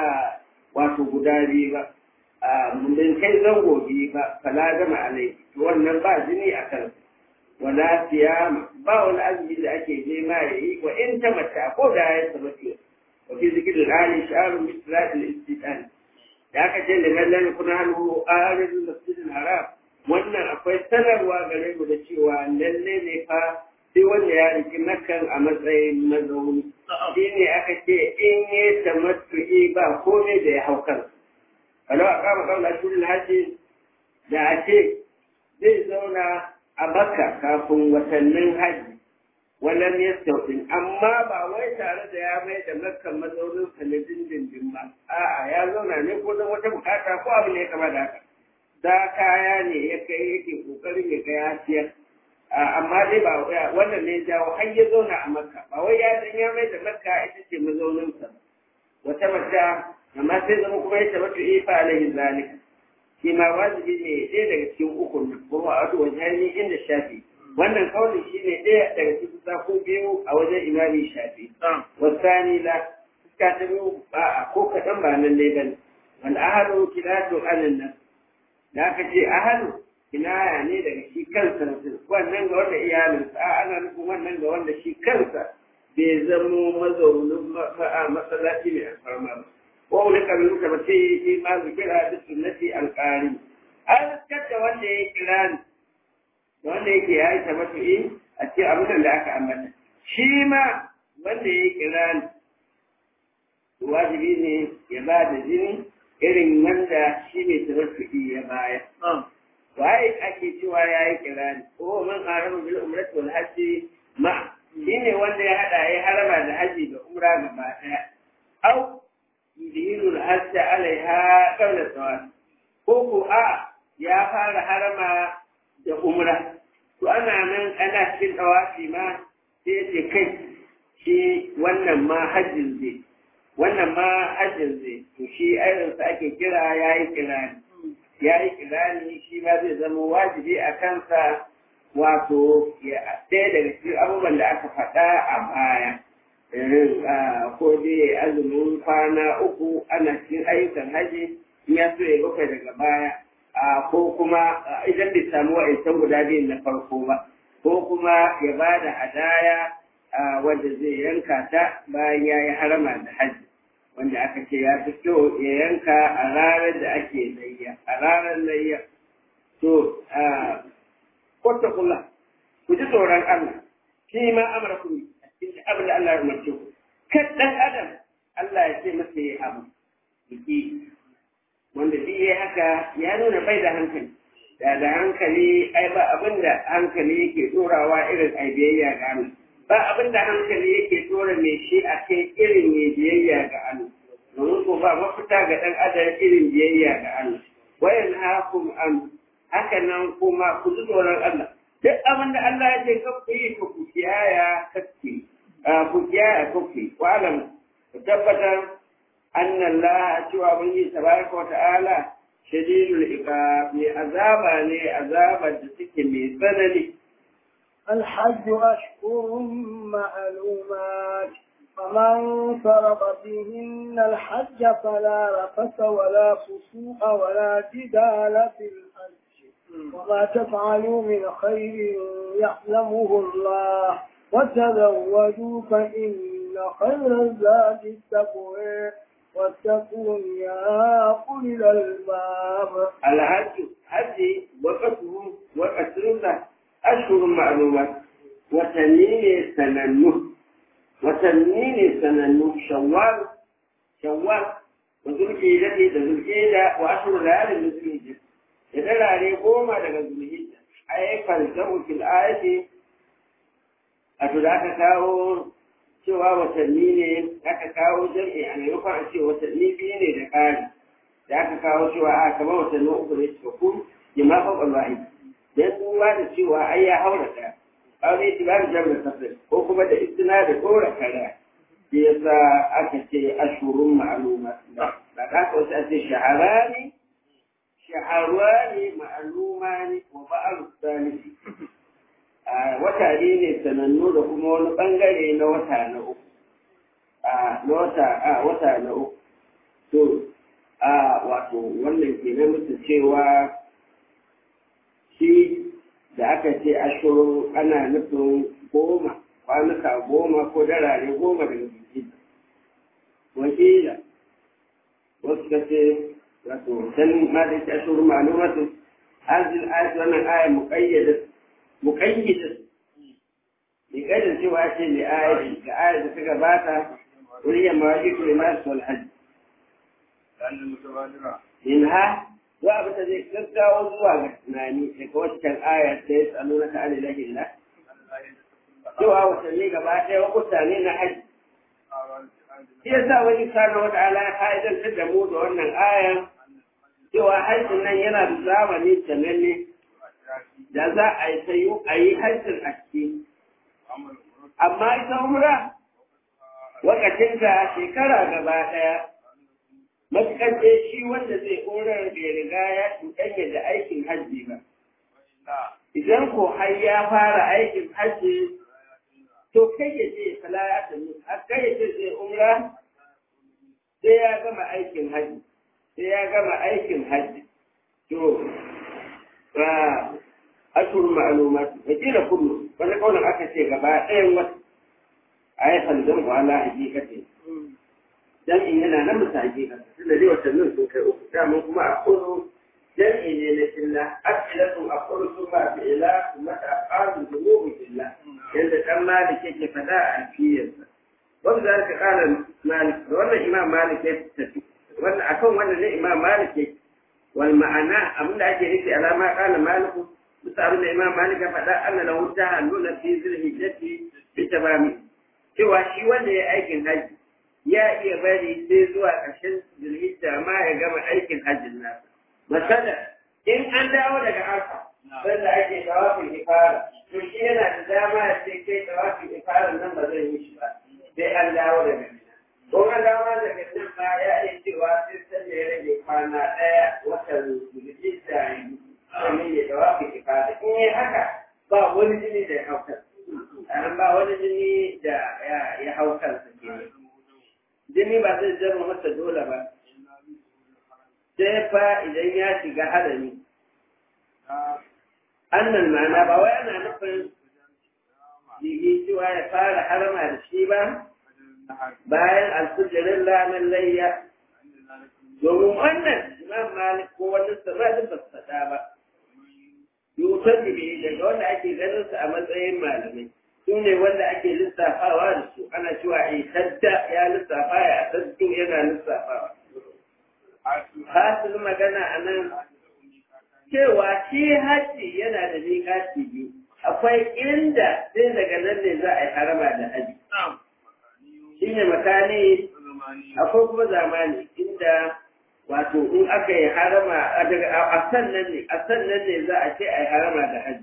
wato guda biyu ba mun kai zango biyu ba fala gama alai wannan ba jini a kan wala siyama ba wani azumi da ake je ma ya yi wa in ta mata ko da ya tabbata wa fi zikirin ali sha'arun mislatil istidan da aka ce liman lam yakun halu arid masjidil haram wannan akwai sanarwa gare mu da cewa lalle ne fa sai wanda ya riki nakan a matsayin mazauni shi ne aka ce in yi tamattu'i ba komai da ya hau kansa kalau a kama kaula shirin hajji da a ce zai zauna a Makka kafin watannin haji wannan ya sauɗin amma ba wai tare da ya mai da Makka mazaunin sa na dindindin ba a'a ya zauna ne ko don wata bukata ko abin da ya kama da haka da kaya ne ya kai yake kokarin ya ga ya siyar amma dai ba wannan ne jawo har ya zauna a Makka ba wai ya san ya mai da Makka ita ce mazaunin sa wata mata amma sai zama kuma ya tabbata ifa alaihi zalika shi ma wajibi ne ɗaya daga cikin ukun kuma a wajen hanyar inda shafi wannan kaunin shi ne ɗaya daga cikin sako biyu a wajen imami shafi wasani la fuska ta biyu ba a ko kaɗan ba nan ne ba ne wal ahalu kilatu anan nan da aka ce ahalu kinaya ne daga shi kansa mutum wannan ga wanda iyalinsa a ana nufin wannan ga wanda shi kansa bai zamo mazaunin masallaci mai alfarma ba ko wani kabilu ta mace yi ma zikira da sunnati alƙari an da wanda ya kira ni da wanda yake ya yi tabbatu'i a cikin abin da aka ambata shi ma wanda ya kira ni wajibi ne ya ba da jini irin wanda shi ne tabbatu'i ya baya waye ake cewa ya yi kira ni ko man harama bil umrati wal hajji ma shi ne wanda ya hada ya harama da haji da umra gaba daya au yudhirul hajj alaiha qabla tawaf ko ko a ya fara harama da umra to ana nan ana cikin tawafi ma sai ce kai shi wannan ma hajjin zai wannan ma hajjin zai to shi irinsa ake kira yayi kirani yayi kirani shi ma zai zama wajibi a kansa wato ɗaya daga cikin abubuwan da aka faɗa a baya ko dai azumin kwana uku ana cikin ayyukan haji in ya so ya bakwai daga baya ko kuma idan bai samu wa'ancan guda biyun na farko ba ko kuma ya ba da hadaya wanda zai yanka ta bayan ya yi harama da haji wanda aka ce ya fi kyau ya yanka a ranar da ake layya a ranar layya to kwata kula ku ji tsoron Allah shi ma amara ku a cikin abin da Allah ya umarce ku kan dan adam Allah ya ce masa ya abu yake wanda duk yayi haka ya nuna bai da hankali da da hankali ai ba abin da hankali yake dorawa irin ai biyayya ga Allah ba abin da hankali yake dora mai shi a kai irin mai biyayya ga Allah domin ko ba mafita ga dan adam irin biyayya ga Allah wayan hakum an haka nan kuma ku ji tsoron Allah duk abin da Allah ya ce ka ku yi ku ku kiyaya kake ku kiyaya kuke ku alam ku tabbatar anna Allah cewa mun yi tabaraka wa ta'ala shadidul iqab ne azaba ne azabar da take mai tsanani الحج أشهر معلومات فمن فرض فيهن الحج فلا رفث ولا فسوق ولا جدال في الحج وما تفعلوا من خير يعلمه الله وتزودوا فإن خير الزاد التقوى واتقون يا أولي الألباب الحج حج وقته وقتله أشهر معلومات وتنين سننه وتنين سننه شوال شوال وذو الحجة ذو الحجة وأشهر ليالي ذو الحجة idan rane goma daga zulhijja ai falsafu fil ayati a to da aka kawo cewa watanni ne aka kawo jam'i a maimakon a ce watanni biyu ne da ƙari da aka kawo cewa a kamar watanni uku ne suka kun jima faɓar wahi dan duba da cewa ai ya haura ɗaya aure shi ba da jami'ar tafsir ko kuma da istina da ɗora kara shi yasa aka ce ashurun ma'aluma da da ka wasu a ce shaharani shaharwani ma'alumani wa ba'al salisi a wata ne sanannu da kuma wani bangare na wata na uku a na wata a wata na uku to a wato wannan ke na mutu cewa shi da aka ce ashirin ana nufin goma kwanuka goma ko darare goma daga jiki wakila wasu ka ce wato sanin ma da ita ashirin ma'alumatu hazil ayat wannan aya muqayyada muqayyada bi kaidin cewa ce li ayati ga ayat da ta gabata wuriya mawajibu limas wal hajj minha wa abu ta zai gaggawa zuwa ga tunani daga wancan ayar ta yi tsano na ta'ala lahillah cewa watanni gaba ɗaya wakuta ne na hajji shi yasa wani kana wata ala ya fa'idantar da mu da wannan ayar cewa hajjin nan yana da zamani sananne da za a yi sayu a yi hajjin a ciki amma ita umra wakacinta shekara gaba ɗaya matuƙar dai shi wanda zai horar bai riga ya cuɗanya da aikin hajji ba idan ko har ya fara aikin hajji to kai ya ce fala ya tanu a kai ya ce zai umra sai ya gama aikin hajji sai ya gama aikin hajji to fa ashur ma'lumat wa kila kullu wani kaunin aka ce gaba ɗayan wata ayatan dan wala hakikati jam'i yana nan musa hakikati tunda dai watannin sun kai uku dama kuma a kullu jam'i ne na illa afilatun a kullu sun ba fi ila kuma ta ƙaru da mugu illa yadda ɗan malik yake faɗa a alfiyarsa wanda za ka ƙara malik da wannan imam malik ya tafi wannan akan wannan ne imam malik ya wal ma'ana abin da ake nufi alama ƙala maliku bisa abin da imam malik ya faɗa anna lahu tahallula fi zilhijjati bi tamami cewa shi wanda ya aikin haji ya iya bari sai zuwa ƙarshen zilhijja ma ya gama aikin hajjin nasa masala in an dawo daga arfa sanda ake tawafin ifara to shi yana da dama ya ce kai tawafin ifara nan ba zai yi shi ba sai an dawo daga mina ko an dawo daga nan ma ya iya cewa sai sanda ya rage kwana ɗaya watan zilhijja ya yi domin ya tawafin ifara in yi haka ba wani jini da ya hau kansa ba wani jini da ya hau kansa ke jini ba zai zama masa dole ba sai fa idan ya shiga hadari annan mana ba wai ana nufin jigi cewa ya fara harama da shi ba bayan alfujirin ranar layya domin wannan imam malik ko wani sabadin ba su faɗa ba yutar da daga wanda ake ganin su a matsayin malamai su ne wanda ake lissafawa da su ana cewa a tadda ya lissafa ya taddu yana lissafawa hasil magana a nan cewa shi haji yana da miƙaci biyu akwai inda sai daga nan ne za a yi harama da haji shi ne makani akwai kuma zamani inda wato in aka yi harama a sannan ne a sannan ne za a ce a yi harama da haji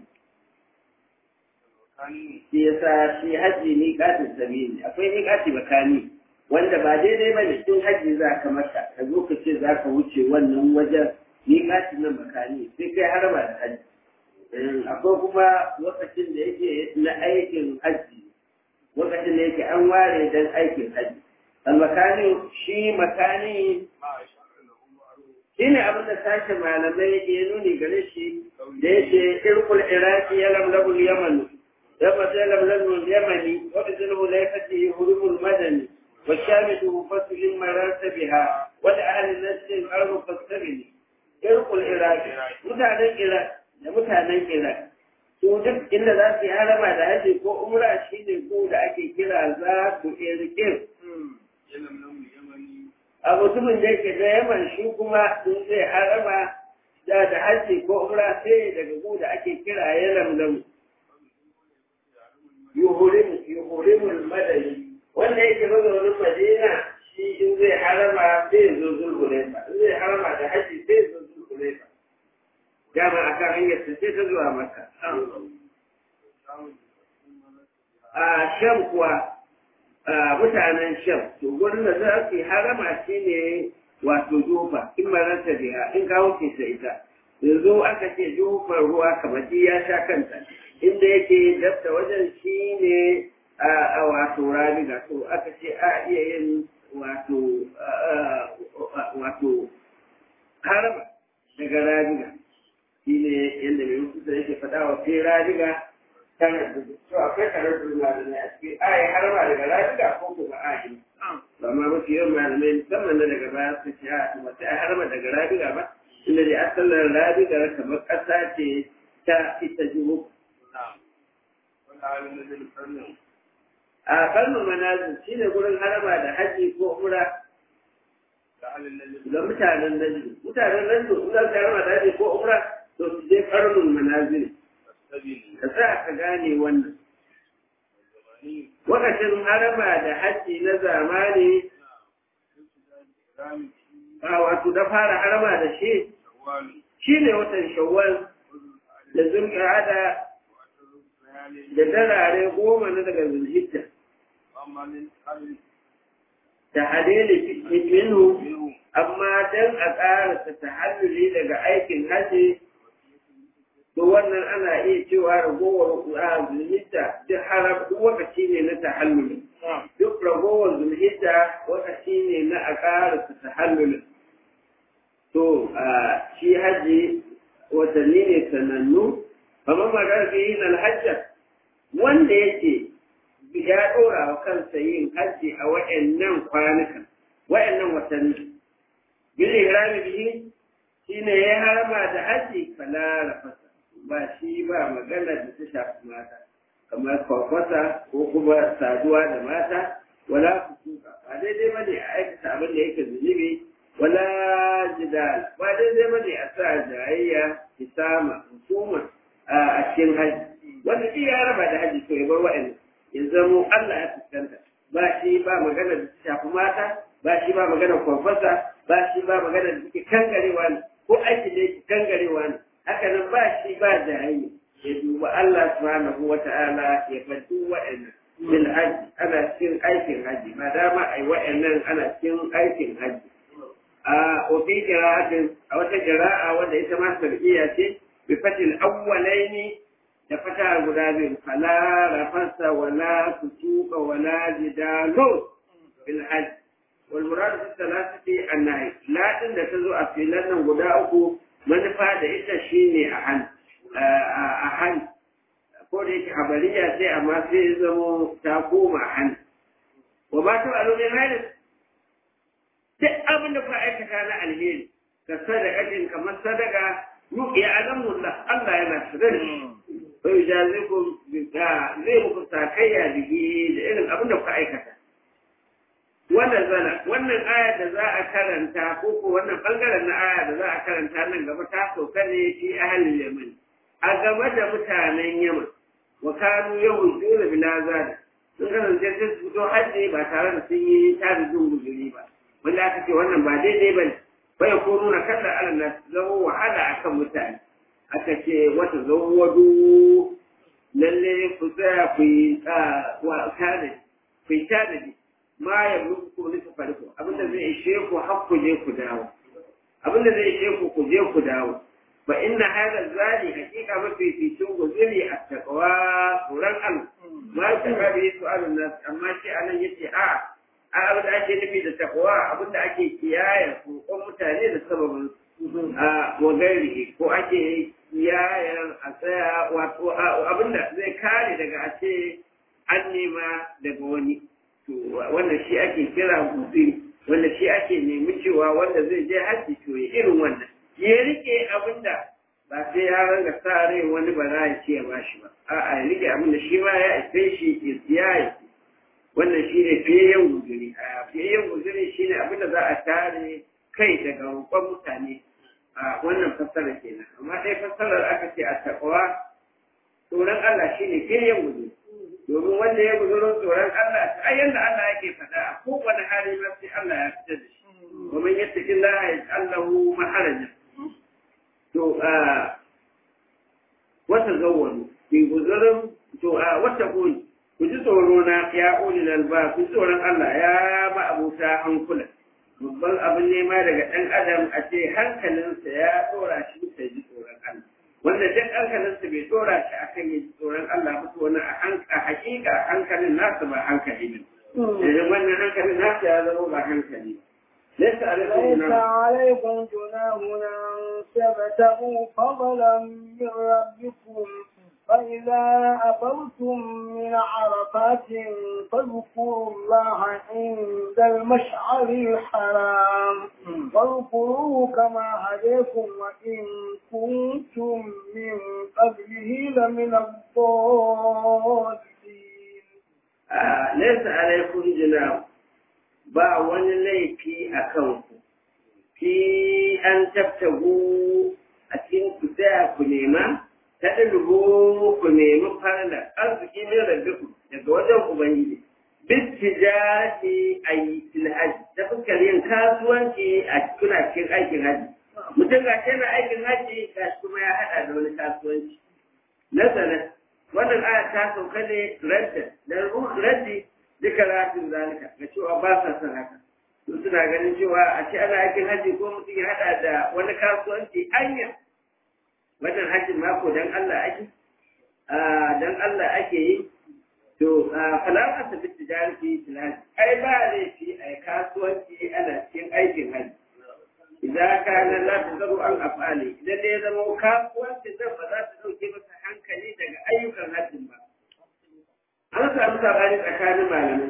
shi yasa shi haji miƙatin sabili akwai miƙati makani wanda ba daidai ba ne tun haji za ka mata ka zo ka ce za ka wuce wannan wajen miƙatin nan makani sai kai harama da haji akwai kuma lokacin da yake na aikin haji lokacin da yake an ware don aikin haji almakani shi makani shi ne abin da sashen malamai ya nuni gare shi da yake irkul iraki ya lamlabul yamanu لما سلم لزم اليمني وبذله ليفته هرم المدني والشامل مفصل مررت بها ولأهل النسل الأرض فاستبني يرق العراق متعنى العراق متعنى العراق su duk inda za su yi harama da haji ko umra shi ne ko da ake kira za su irkin a mutumin da yake da yaman shi kuma sun zai harama da da haji ko umra sai daga ko da ake kira ya lamlamu yuhurimul madani wanda yake mazaunin madina shi in zai harama zai zo zulhulaifa in zai harama da haji zai zo zulhulaifa dama a kan hanyar ta ce ta zuwa maka a sham kuwa mutanen sham to gurin da za su yi harama shi ne wato jufa in maranta biya in kawo ke ta ita yanzu aka ce jufar ruwa kamar ya sha kanta inda yake dafta wajen shi ne a wato rabiga to aka ce a iya yin wato wato harama daga rabiga shi ne yadda mai mutu yake faɗa wa fi rabiga tana da to akwai karar da ne a cikin a yi harama daga rabiga ko kuma a yi ba ma mafi yawan malamai musamman na daga baya su ce a ba sai a harama daga rabiga ba inda dai asalin rabiga kamar ƙasa ce ta ita juhu a kalmar manazin shi ne gurin harama da haji ko umra ga mutanen najdu mutanen najdu in za su harama da haji ko umra to su je karnun manazin ka sa ka gane wannan wakacin harama da haji na zamani a wato da fara harama da shi shi ne watan shawwal da zulƙa'ada da darare goma na daga zulhijja da hadili minhu amma dan a ƙara ta tahalluli daga aikin haji to wannan ana iya cewa ragowar a zulhijja duk haram duk wakaci ne na tahalluli duk ragowar zulhijja wakaci ne na a ƙara ta tahalluli to shi haji watanni ne sanannu kamar magana fi yin alhajja wanda yake ya ɗora wa kansa yin hajji a wa'annan kwanukan wa'annan watanni bil ihrami bihi shine ya harama da hajji fala rafasa ba shi ba magana da ta shafi mata kamar kwakwata ko kuma saduwa da mata wala fusuka ba daidai bane a aikata abin da yake zunubi wala jidal ba daidai bane a sa jayayya kisama hukuma a cikin haji wanda shi ya raba da haji to ya bar wa'annan ya zamo Allah ya fuskanta ba shi ba magana da ta shafi mata ba shi ba magana kwakwata ba shi ba magana da take kangarewa ne ko aiki da yake kangarewa ne haka nan ba shi ba jayayya ya duba Allah subhanahu wa ta'ala ya fadu wa'annan bil haji ana cikin aikin haji ma dama ai wa'annan ana cikin aikin haji a ofi qira'atin a wata qira'a wanda ita ma sarkiya ce bi fatil awwalaini da fata guda biyu fala rafasa wala fusuqa wala jidalu bil haji wal murad fi thalathati annahi la din da tazo a filan nan guda uku manufa da ita shine a han a han ko da yake habariya sai amma sai ya zamo ta koma han wa ba ta alo min halin duk abin da kuka aikata na alheri ka sadaqatin kamar sadaka yuqi alamullah Allah yana sadar fa yujazikum bi zai muku sakayya bihi da irin abin da kuka aikata wannan zana wannan aya da za a karanta ko ko wannan bangaren na aya da za a karanta nan gaba ta sauka ne fi ahlul yaman a game da mutanen yaman wa kanu yawon dole bila zada sun kasance sun fito hajji ba tare da sun yi tarin guzuri ba wanda aka ce wannan ba daidai ba ne bai ko nuna kalla ala na zama wahala akan mutane aka ce wata zawwadu lalle ku tsaya ku yi tanadi ku yi tanadi ma ya muku ko nufi farko abinda zai ishe ku har ku je ku dawo abinda zai ishe ku ku je ku dawo fa inna hadha zali hakika mafi fitin guzuri a taqwa tsoron Allah ma ta rabi su'alun nas amma shi anan yace a a abin da ake nufi da taqwa abin da ake kiyaye kokon mutane da sababin a wagari ko ake kiyaye a tsaya wato abin da zai kare daga a ce an nema daga wani to wannan shi ake kira guzuri wanda shi ake nemi cewa wanda zai je haji to ya irin wannan ya rike abin da ba sai ya ranga sa rai wani ba za ya ce ya bashi ba a'a ya rike abin da shi ma ya ife shi ya siya ya ce wannan shi ne fiyayyen guzuri a fiyayyen guzuri shi ne abin da za a tare kai daga roƙon mutane a wannan fassara kenan amma dai fassarar aka ce a takwa tsoron Allah shi ne fiyayyen guzuri domin wanda ya guzurin tsoron Allah a yanda Allah yake faɗa a kowane hali ma sai Allah ya fitar da shi ومن يتق الله يجعل له مخرجا to a wata zawwanu ki guzurin to a wata kuni ku ji tsoro na ya uli lalba ku ji tsoron Allah ya ba abuta hankula babban abin nema daga ɗan adam a ce hankalinsa ya tsora shi ta ji tsoron Allah wanda duk hankalinsa bai tsora shi akan ya ji tsoron Allah ba to wani a hakika hankalin nasa ba hankali ne idan wannan hankalin nasa ya zama ba hankali ba ليس عليكم ليس جناح عليكم جناح أن تبتغوا فضلا من ربكم فإذا أفضتم من عرفات فاذكروا الله عند المشعر الحرام واذكروه كما هديكم وإن كنتم من قبله لمن الضالين آه ليس عليكم جناح ba wani laifi a kanku fi an tabtagu a cikin ku tsaya ku nema ta ɗalibu ku nemi farla arziki min rabbiku daga wajen ubangiji bittijati a yi tilhaji ta fuskar yin kasuwanci a kuna cikin aikin haji mutum ga shi na aikin haji ga shi kuma ya haɗa da wani kasuwanci nazarin wannan aya ta sauka ne radda da raddi duka rafin zalika ga cewa ba sa son haka su suna ganin cewa a ce ana aikin haji ko mutum ya hada da wani kasuwanci anya wannan hajjin mako dan Allah ake dan Allah ake yi to falaka ta bi tijarati tilal ai ba laifi ai kasuwanci ana cikin aikin haji idan kana la tazaru an afali idan da ya zama kasuwancin nan ba za ta dauke masa hankali daga ayyukan hajjin ba an samu sabani tsakanin malamai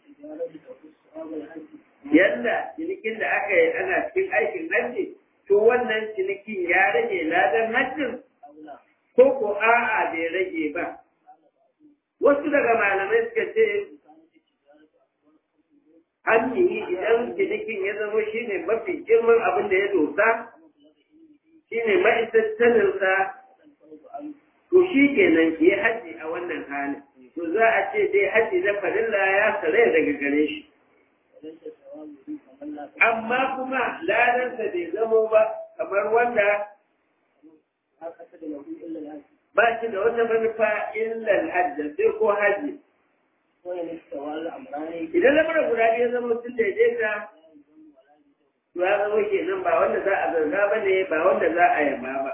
yadda cinikin da aka yi ana cikin aikin hajji to wannan cinikin ya rage ladan hajjin ko ko a'a bai rage ba wasu daga malamai suka ce hajji idan cinikin ya zama shine mafi girman abin da ya dosa shine ma'aikattaninsa to shi kenan ya hajji a wannan halin to za a ce dai hajji na farilla ya sare daga gare shi amma kuma ladansa bai zamo ba kamar wanda ba shi da wata manufa illal hajji sai ko hajji idan lamarin guda biyu zama sun daidaita to ya zama kenan ba wanda za a zarga ba ne ba wanda za a yaba ba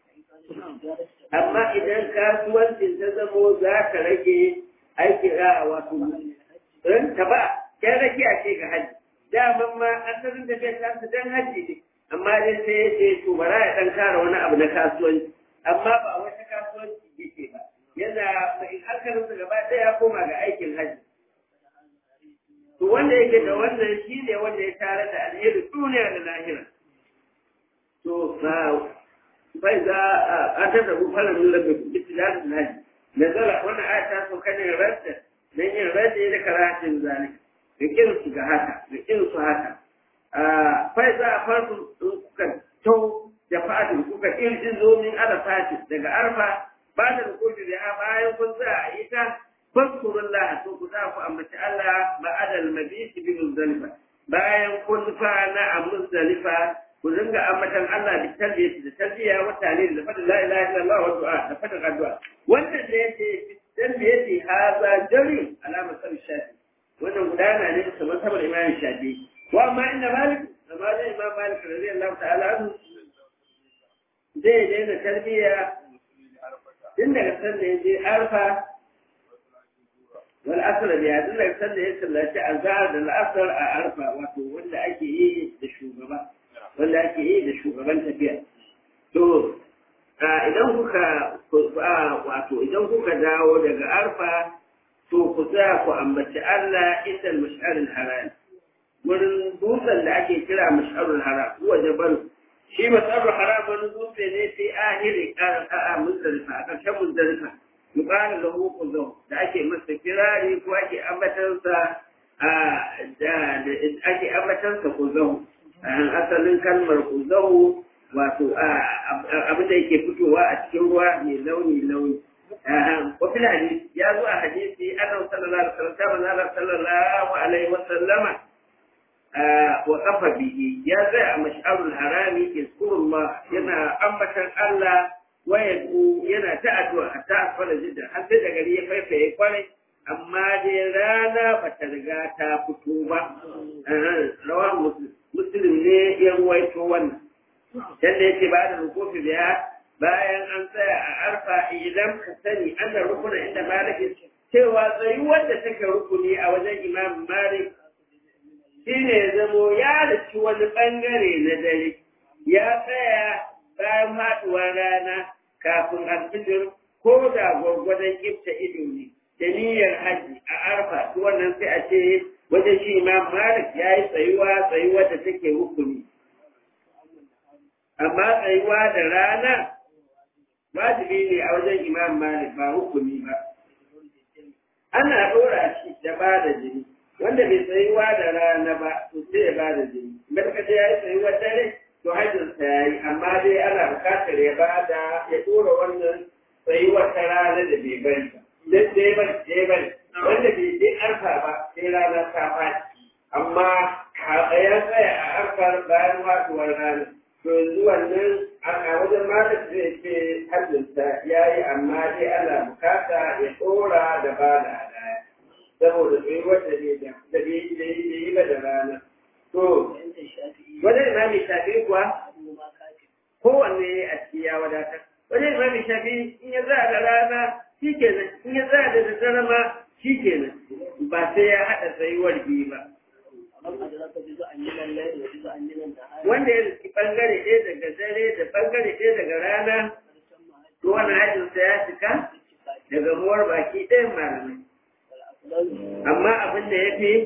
amma idan kasuwancin ta zamo za ka rage aiki a wato ranta ba ya rage a ce ga hajji daman ma asalin da bai tasu dan hajji ne amma dai sai ya ce to bara ya dan kara wani abu na kasuwanci amma ba wata kasuwanci yake ba yana mai hankalinsa gaba ɗaya ya koma ga aikin hajji to wanda yake da wannan shi ne wanda ya tare da alheri duniya da lahira to bai za a tada bufalan nuna da bitilatin hajji nazara wannan aya ta sauka ne rasta don yin rasta da karatun zalik da kin su ga haka da kin su haka fai za a farko kuka tau da fadin kuka irjin zo min ala fati daga arfa ba da rukudu da ha bayan kun za a yi ta fadkurullah to ku za ku ambaci Allah ba adal mabiti bi muzdalifa bayan kun na a muzdalifa ku dinga ambatan Allah da tarbiyya da tarbiyya wa talil da fadin la ilaha illallah wa du'a da fadin addu'a wannan da yake dan da yake haza jari alama sar shafi wannan gudana ne da masabar imam shafi wa amma inda malik da malik imam malik radiyallahu ta'ala anhu zai daina tarbiyya tun daga sanda ya je arfa wal asr biya tun daga sanda ya sallaci azhar da al'asr a arfa wato wanda ake yi da shugaba wanda ake yi da shugaban tafiya. To, idan kuka wato idan kuka dawo daga arfa, to ku za ku ambaci Allah inda mash'arul haram. Wurin dutsen da ake kira mash'arul haram, kuwa jabal. Shi mash'arul haram wani dutse ne fi ahiri a muzdalifa, a ƙarshen muzdalifa. Yuqalu lahu quzum da ake masa kirari ko ake ambatansa da ake ambatansa quzum. asalin kalmar kuzahu wato abin da yake fitowa a cikin ruwa mai launi launi wafil hadisi ya zo a hadisi annabi sallallahu alaihi wasallam kama Allah sallallahu alaihi wasallama wa kafa bihi ya zai a mash'arul harami yazkurullah yana ambatan Allah wa yadu yana ta addu'a ta asfala jidda har sai da gari ya faifaye kwarai amma dai rana ba ta riga ta fito ba rawa muslim muslim ne ya ruwaito wannan yadda yake ba da rukufi biya bayan an tsaya a arfa idan ka sani an da rukuna inda malik cewa tsayuwar da take rukuni a wajen imam malik shine ya zamo ya daci wani bangare na dare ya tsaya bayan haɗuwar rana kafin alfijir ko da gwargwadon kifta ido ne da niyyar haji a arfa to wannan sai a ce wajen shi imam malik ya yi tsayuwa tsayuwa da take rukuni amma tsayuwa da rana wajibi ne a wajen imam malik ba rukuni ba ana ɗora shi da ba da jini wanda bai tsayuwa da rana ba to sai ya ba da jini barkace ya yi tsayuwa dare to hajjinsa ya yi amma dai ana bukatar ya ba da ya ɗora wannan tsayuwa ta rana da bai bari ba dan da ya bari da ya bari wanda bai je arfa ba sai rana ta faɗi amma ya tsaya a arfar bayan faɗuwar rana to yanzu wannan a wajen malam zai ce hajjinsa ya yi amma dai ana bukata ya ɗora da ba da hadaya saboda sai wanda ne da da yi ba da rana to wajen imami shafi kuwa kowanne a ciki ya wadatar wajen imami shafi in ya za da rana shi kenan in ya za da daddare ma shi kenan ba sai ya haɗa tsayuwar biyu ba wanda ya riski bangare ɗaya daga dare da bangare ɗaya daga rana to wani hajjinsa ya cika daga muwar baki ɗayan malamai amma abin da ya fi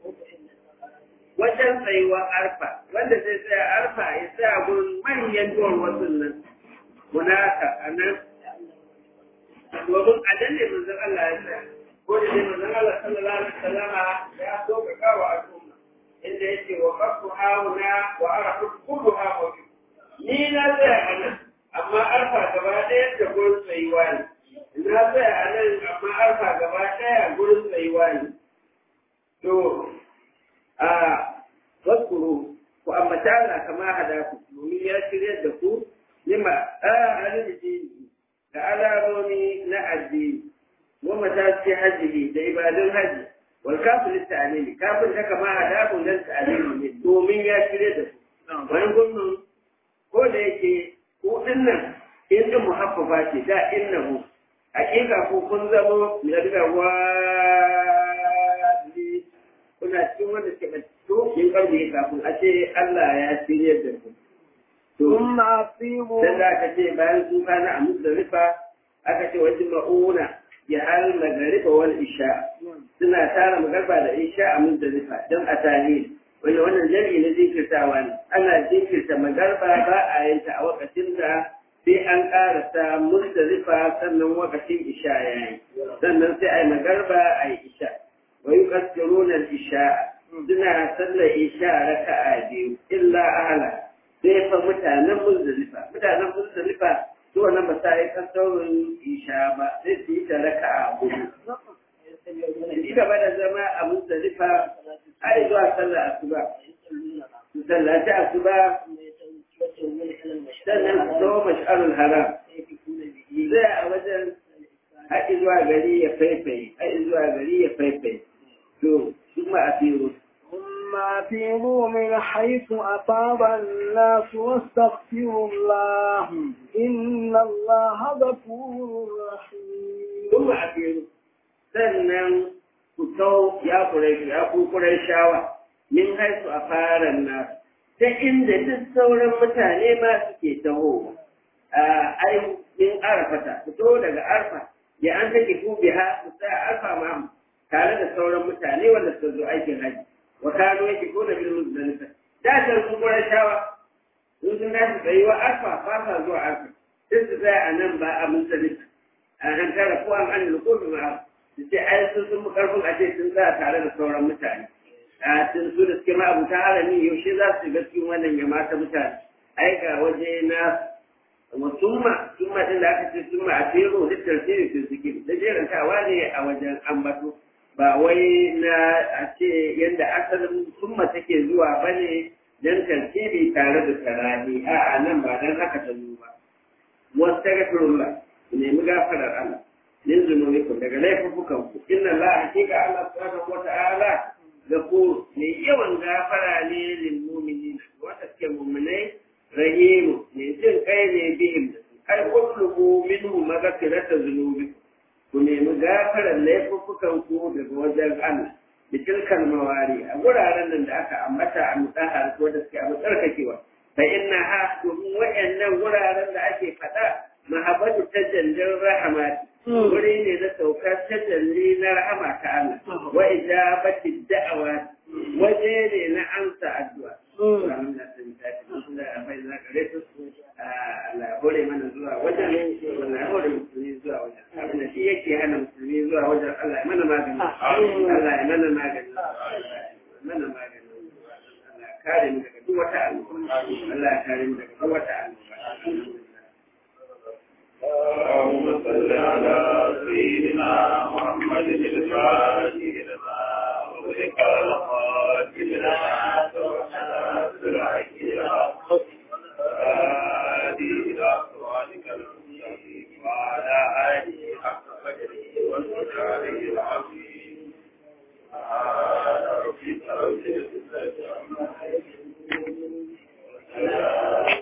wajen tsayuwa arfa wanda zai tsaya arfa ya tsaya gurin manyan duwar wasu nan munaka a nan domin a dan ne manzon Allah ya tsaya ko da dai manzon Allah sallallahu alaihi wasallama ya so ga kawo al'umma inda yake wa qafu hauna wa arafu kullu hawa ni na tsaya a nan amma arfa gaba ɗaya da gurin tsayuwa ne na tsaya a nan amma arfa gaba ɗaya gurin tsayuwa ne to a waskuru ku ambata Allah kama hada ku domin ya shirya da ku lima a arziki da alamomi na addini wa mataki hajji da ibadun haji wal kafir ta'alimi kafin da kama hada ku dan ta'alimi ne domin ya shirya da ku wani gwamnan ko da yake ku dinnan in din muhaffafa ce da innahu hakika ko kun zamo ya riga wa kuna cikin wanda ke to yin karbi kafin a ce Allah ya shirye da ku. To, ثم أفيضوا dan da aka ce bayan sun kana a Muzdalifa aka ce wajen ma'una ya hal magariba wal isha suna tara magarba da isha a Muzdalifa don a tarihi wanda wannan jami'i na jinkirtawa ne ana jinkirta magarba ba a yanta a wakacin da sai an karasa Muzdalifa sannan wakacin isha ya yi sannan sai a yi magarba a yi isha wa yukassiruna al-isha suna sallar isha raka'a biyu illa ahla sai fa mutanen muzdalifa mutanen muzdalifa su wannan ba sa yi kasaurin isha ba sai su yi ta raka'a hudu ci gaba da zama a muzdalifa har zuwa sallar asuba su sallaci asuba sannan su zo mash'arul haram sai a wajen haɗi zuwa gari ya faifaye haɗi zuwa gari ya faifaye to ثم أثيروا ثم أفيضوا من حيث أفاض الناس واستغفروا الله إن الله غفور رحيم ثم أثيروا sannan ku kau ya kurai ya ku kurai shawa min haisu a fara nasu ta inda duk sauran mutane ma suke taho a ai min arafata ku to daga arfa ya an take ku biha ku sa arfa ma tare da sauran mutane wanda suka zo aikin haji wa kano yake ko da bil muzdalifa da ta ku kurai shawa in sun dace tsayuwa arfa ba sa zuwa arfa sai su tsaya a nan ba a muzdalifa a nan tara ko an an lukufi ma'a su ce ai sun sun karfin a ce sun tsaya tare da sauran mutane a sun su da suke ma abuta harami yaushe za su shiga cikin wannan ya mata mutane ai ga waje na musumma summa din da aka ce summa a tero da tartiri su suke da jerantawa ne a wajen ambato ba wai na a ce yadda asalin summa take zuwa bane dan tartibi tare da tarahi a nan ba dan haka ta zo ba wasu tagafirullah nemi gafarar Allah min zunubikum daga laifukan ku inna la hakika Allah subhanahu wa ta'ala gafur ne yawan gafara ne lil mu'minin wanda suke mu'minai rahimu ne jin kai ne bihim ai kullu minhu maghfirata zunubikum ku nemi gafarar laifukan ku daga wajen Allah da tilkan mawari a wuraren nan da aka ambata a mutahar ko da suke a tsarkakewa fa inna ha domin wayannan wuraren da ake faɗa mahabbatu tajallin rahmat wuri ne na saukar tajalli na rahama ta Allah wa ijabati da'awa waje ne na amsa addu'a Allah hore mana zuwa wajen Allah ya hore musulmi zuwa wajen abin da shi yake hana musulmi zuwa wajen Allah ya mana magani Allah ya mana magani mana magani Allah ya kare mu daga duk wata annoba Allah ya kare mu daga duk wata annoba اللهم صل على سيدنا محمد الفاتح لما أغلق الخاتم لما سبحانه الحق هادي إلى صراطك المستقيم وعلى آله حق قدره ومقداره العظيم سبحان ربك رب العزة عما يصفون وسلام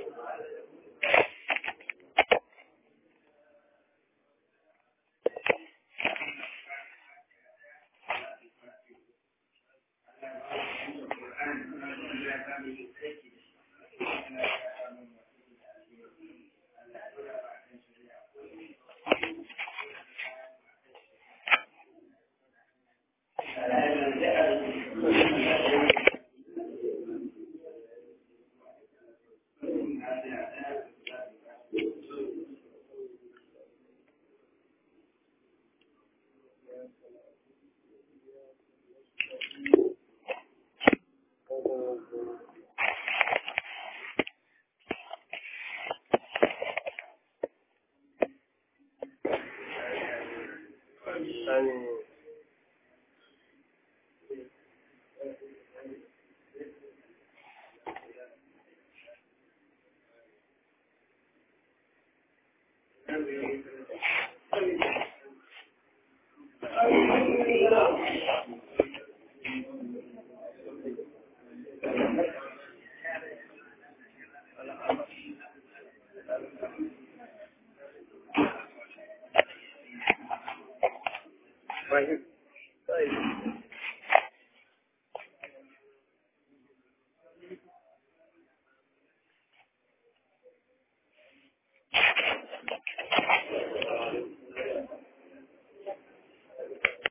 Thank you.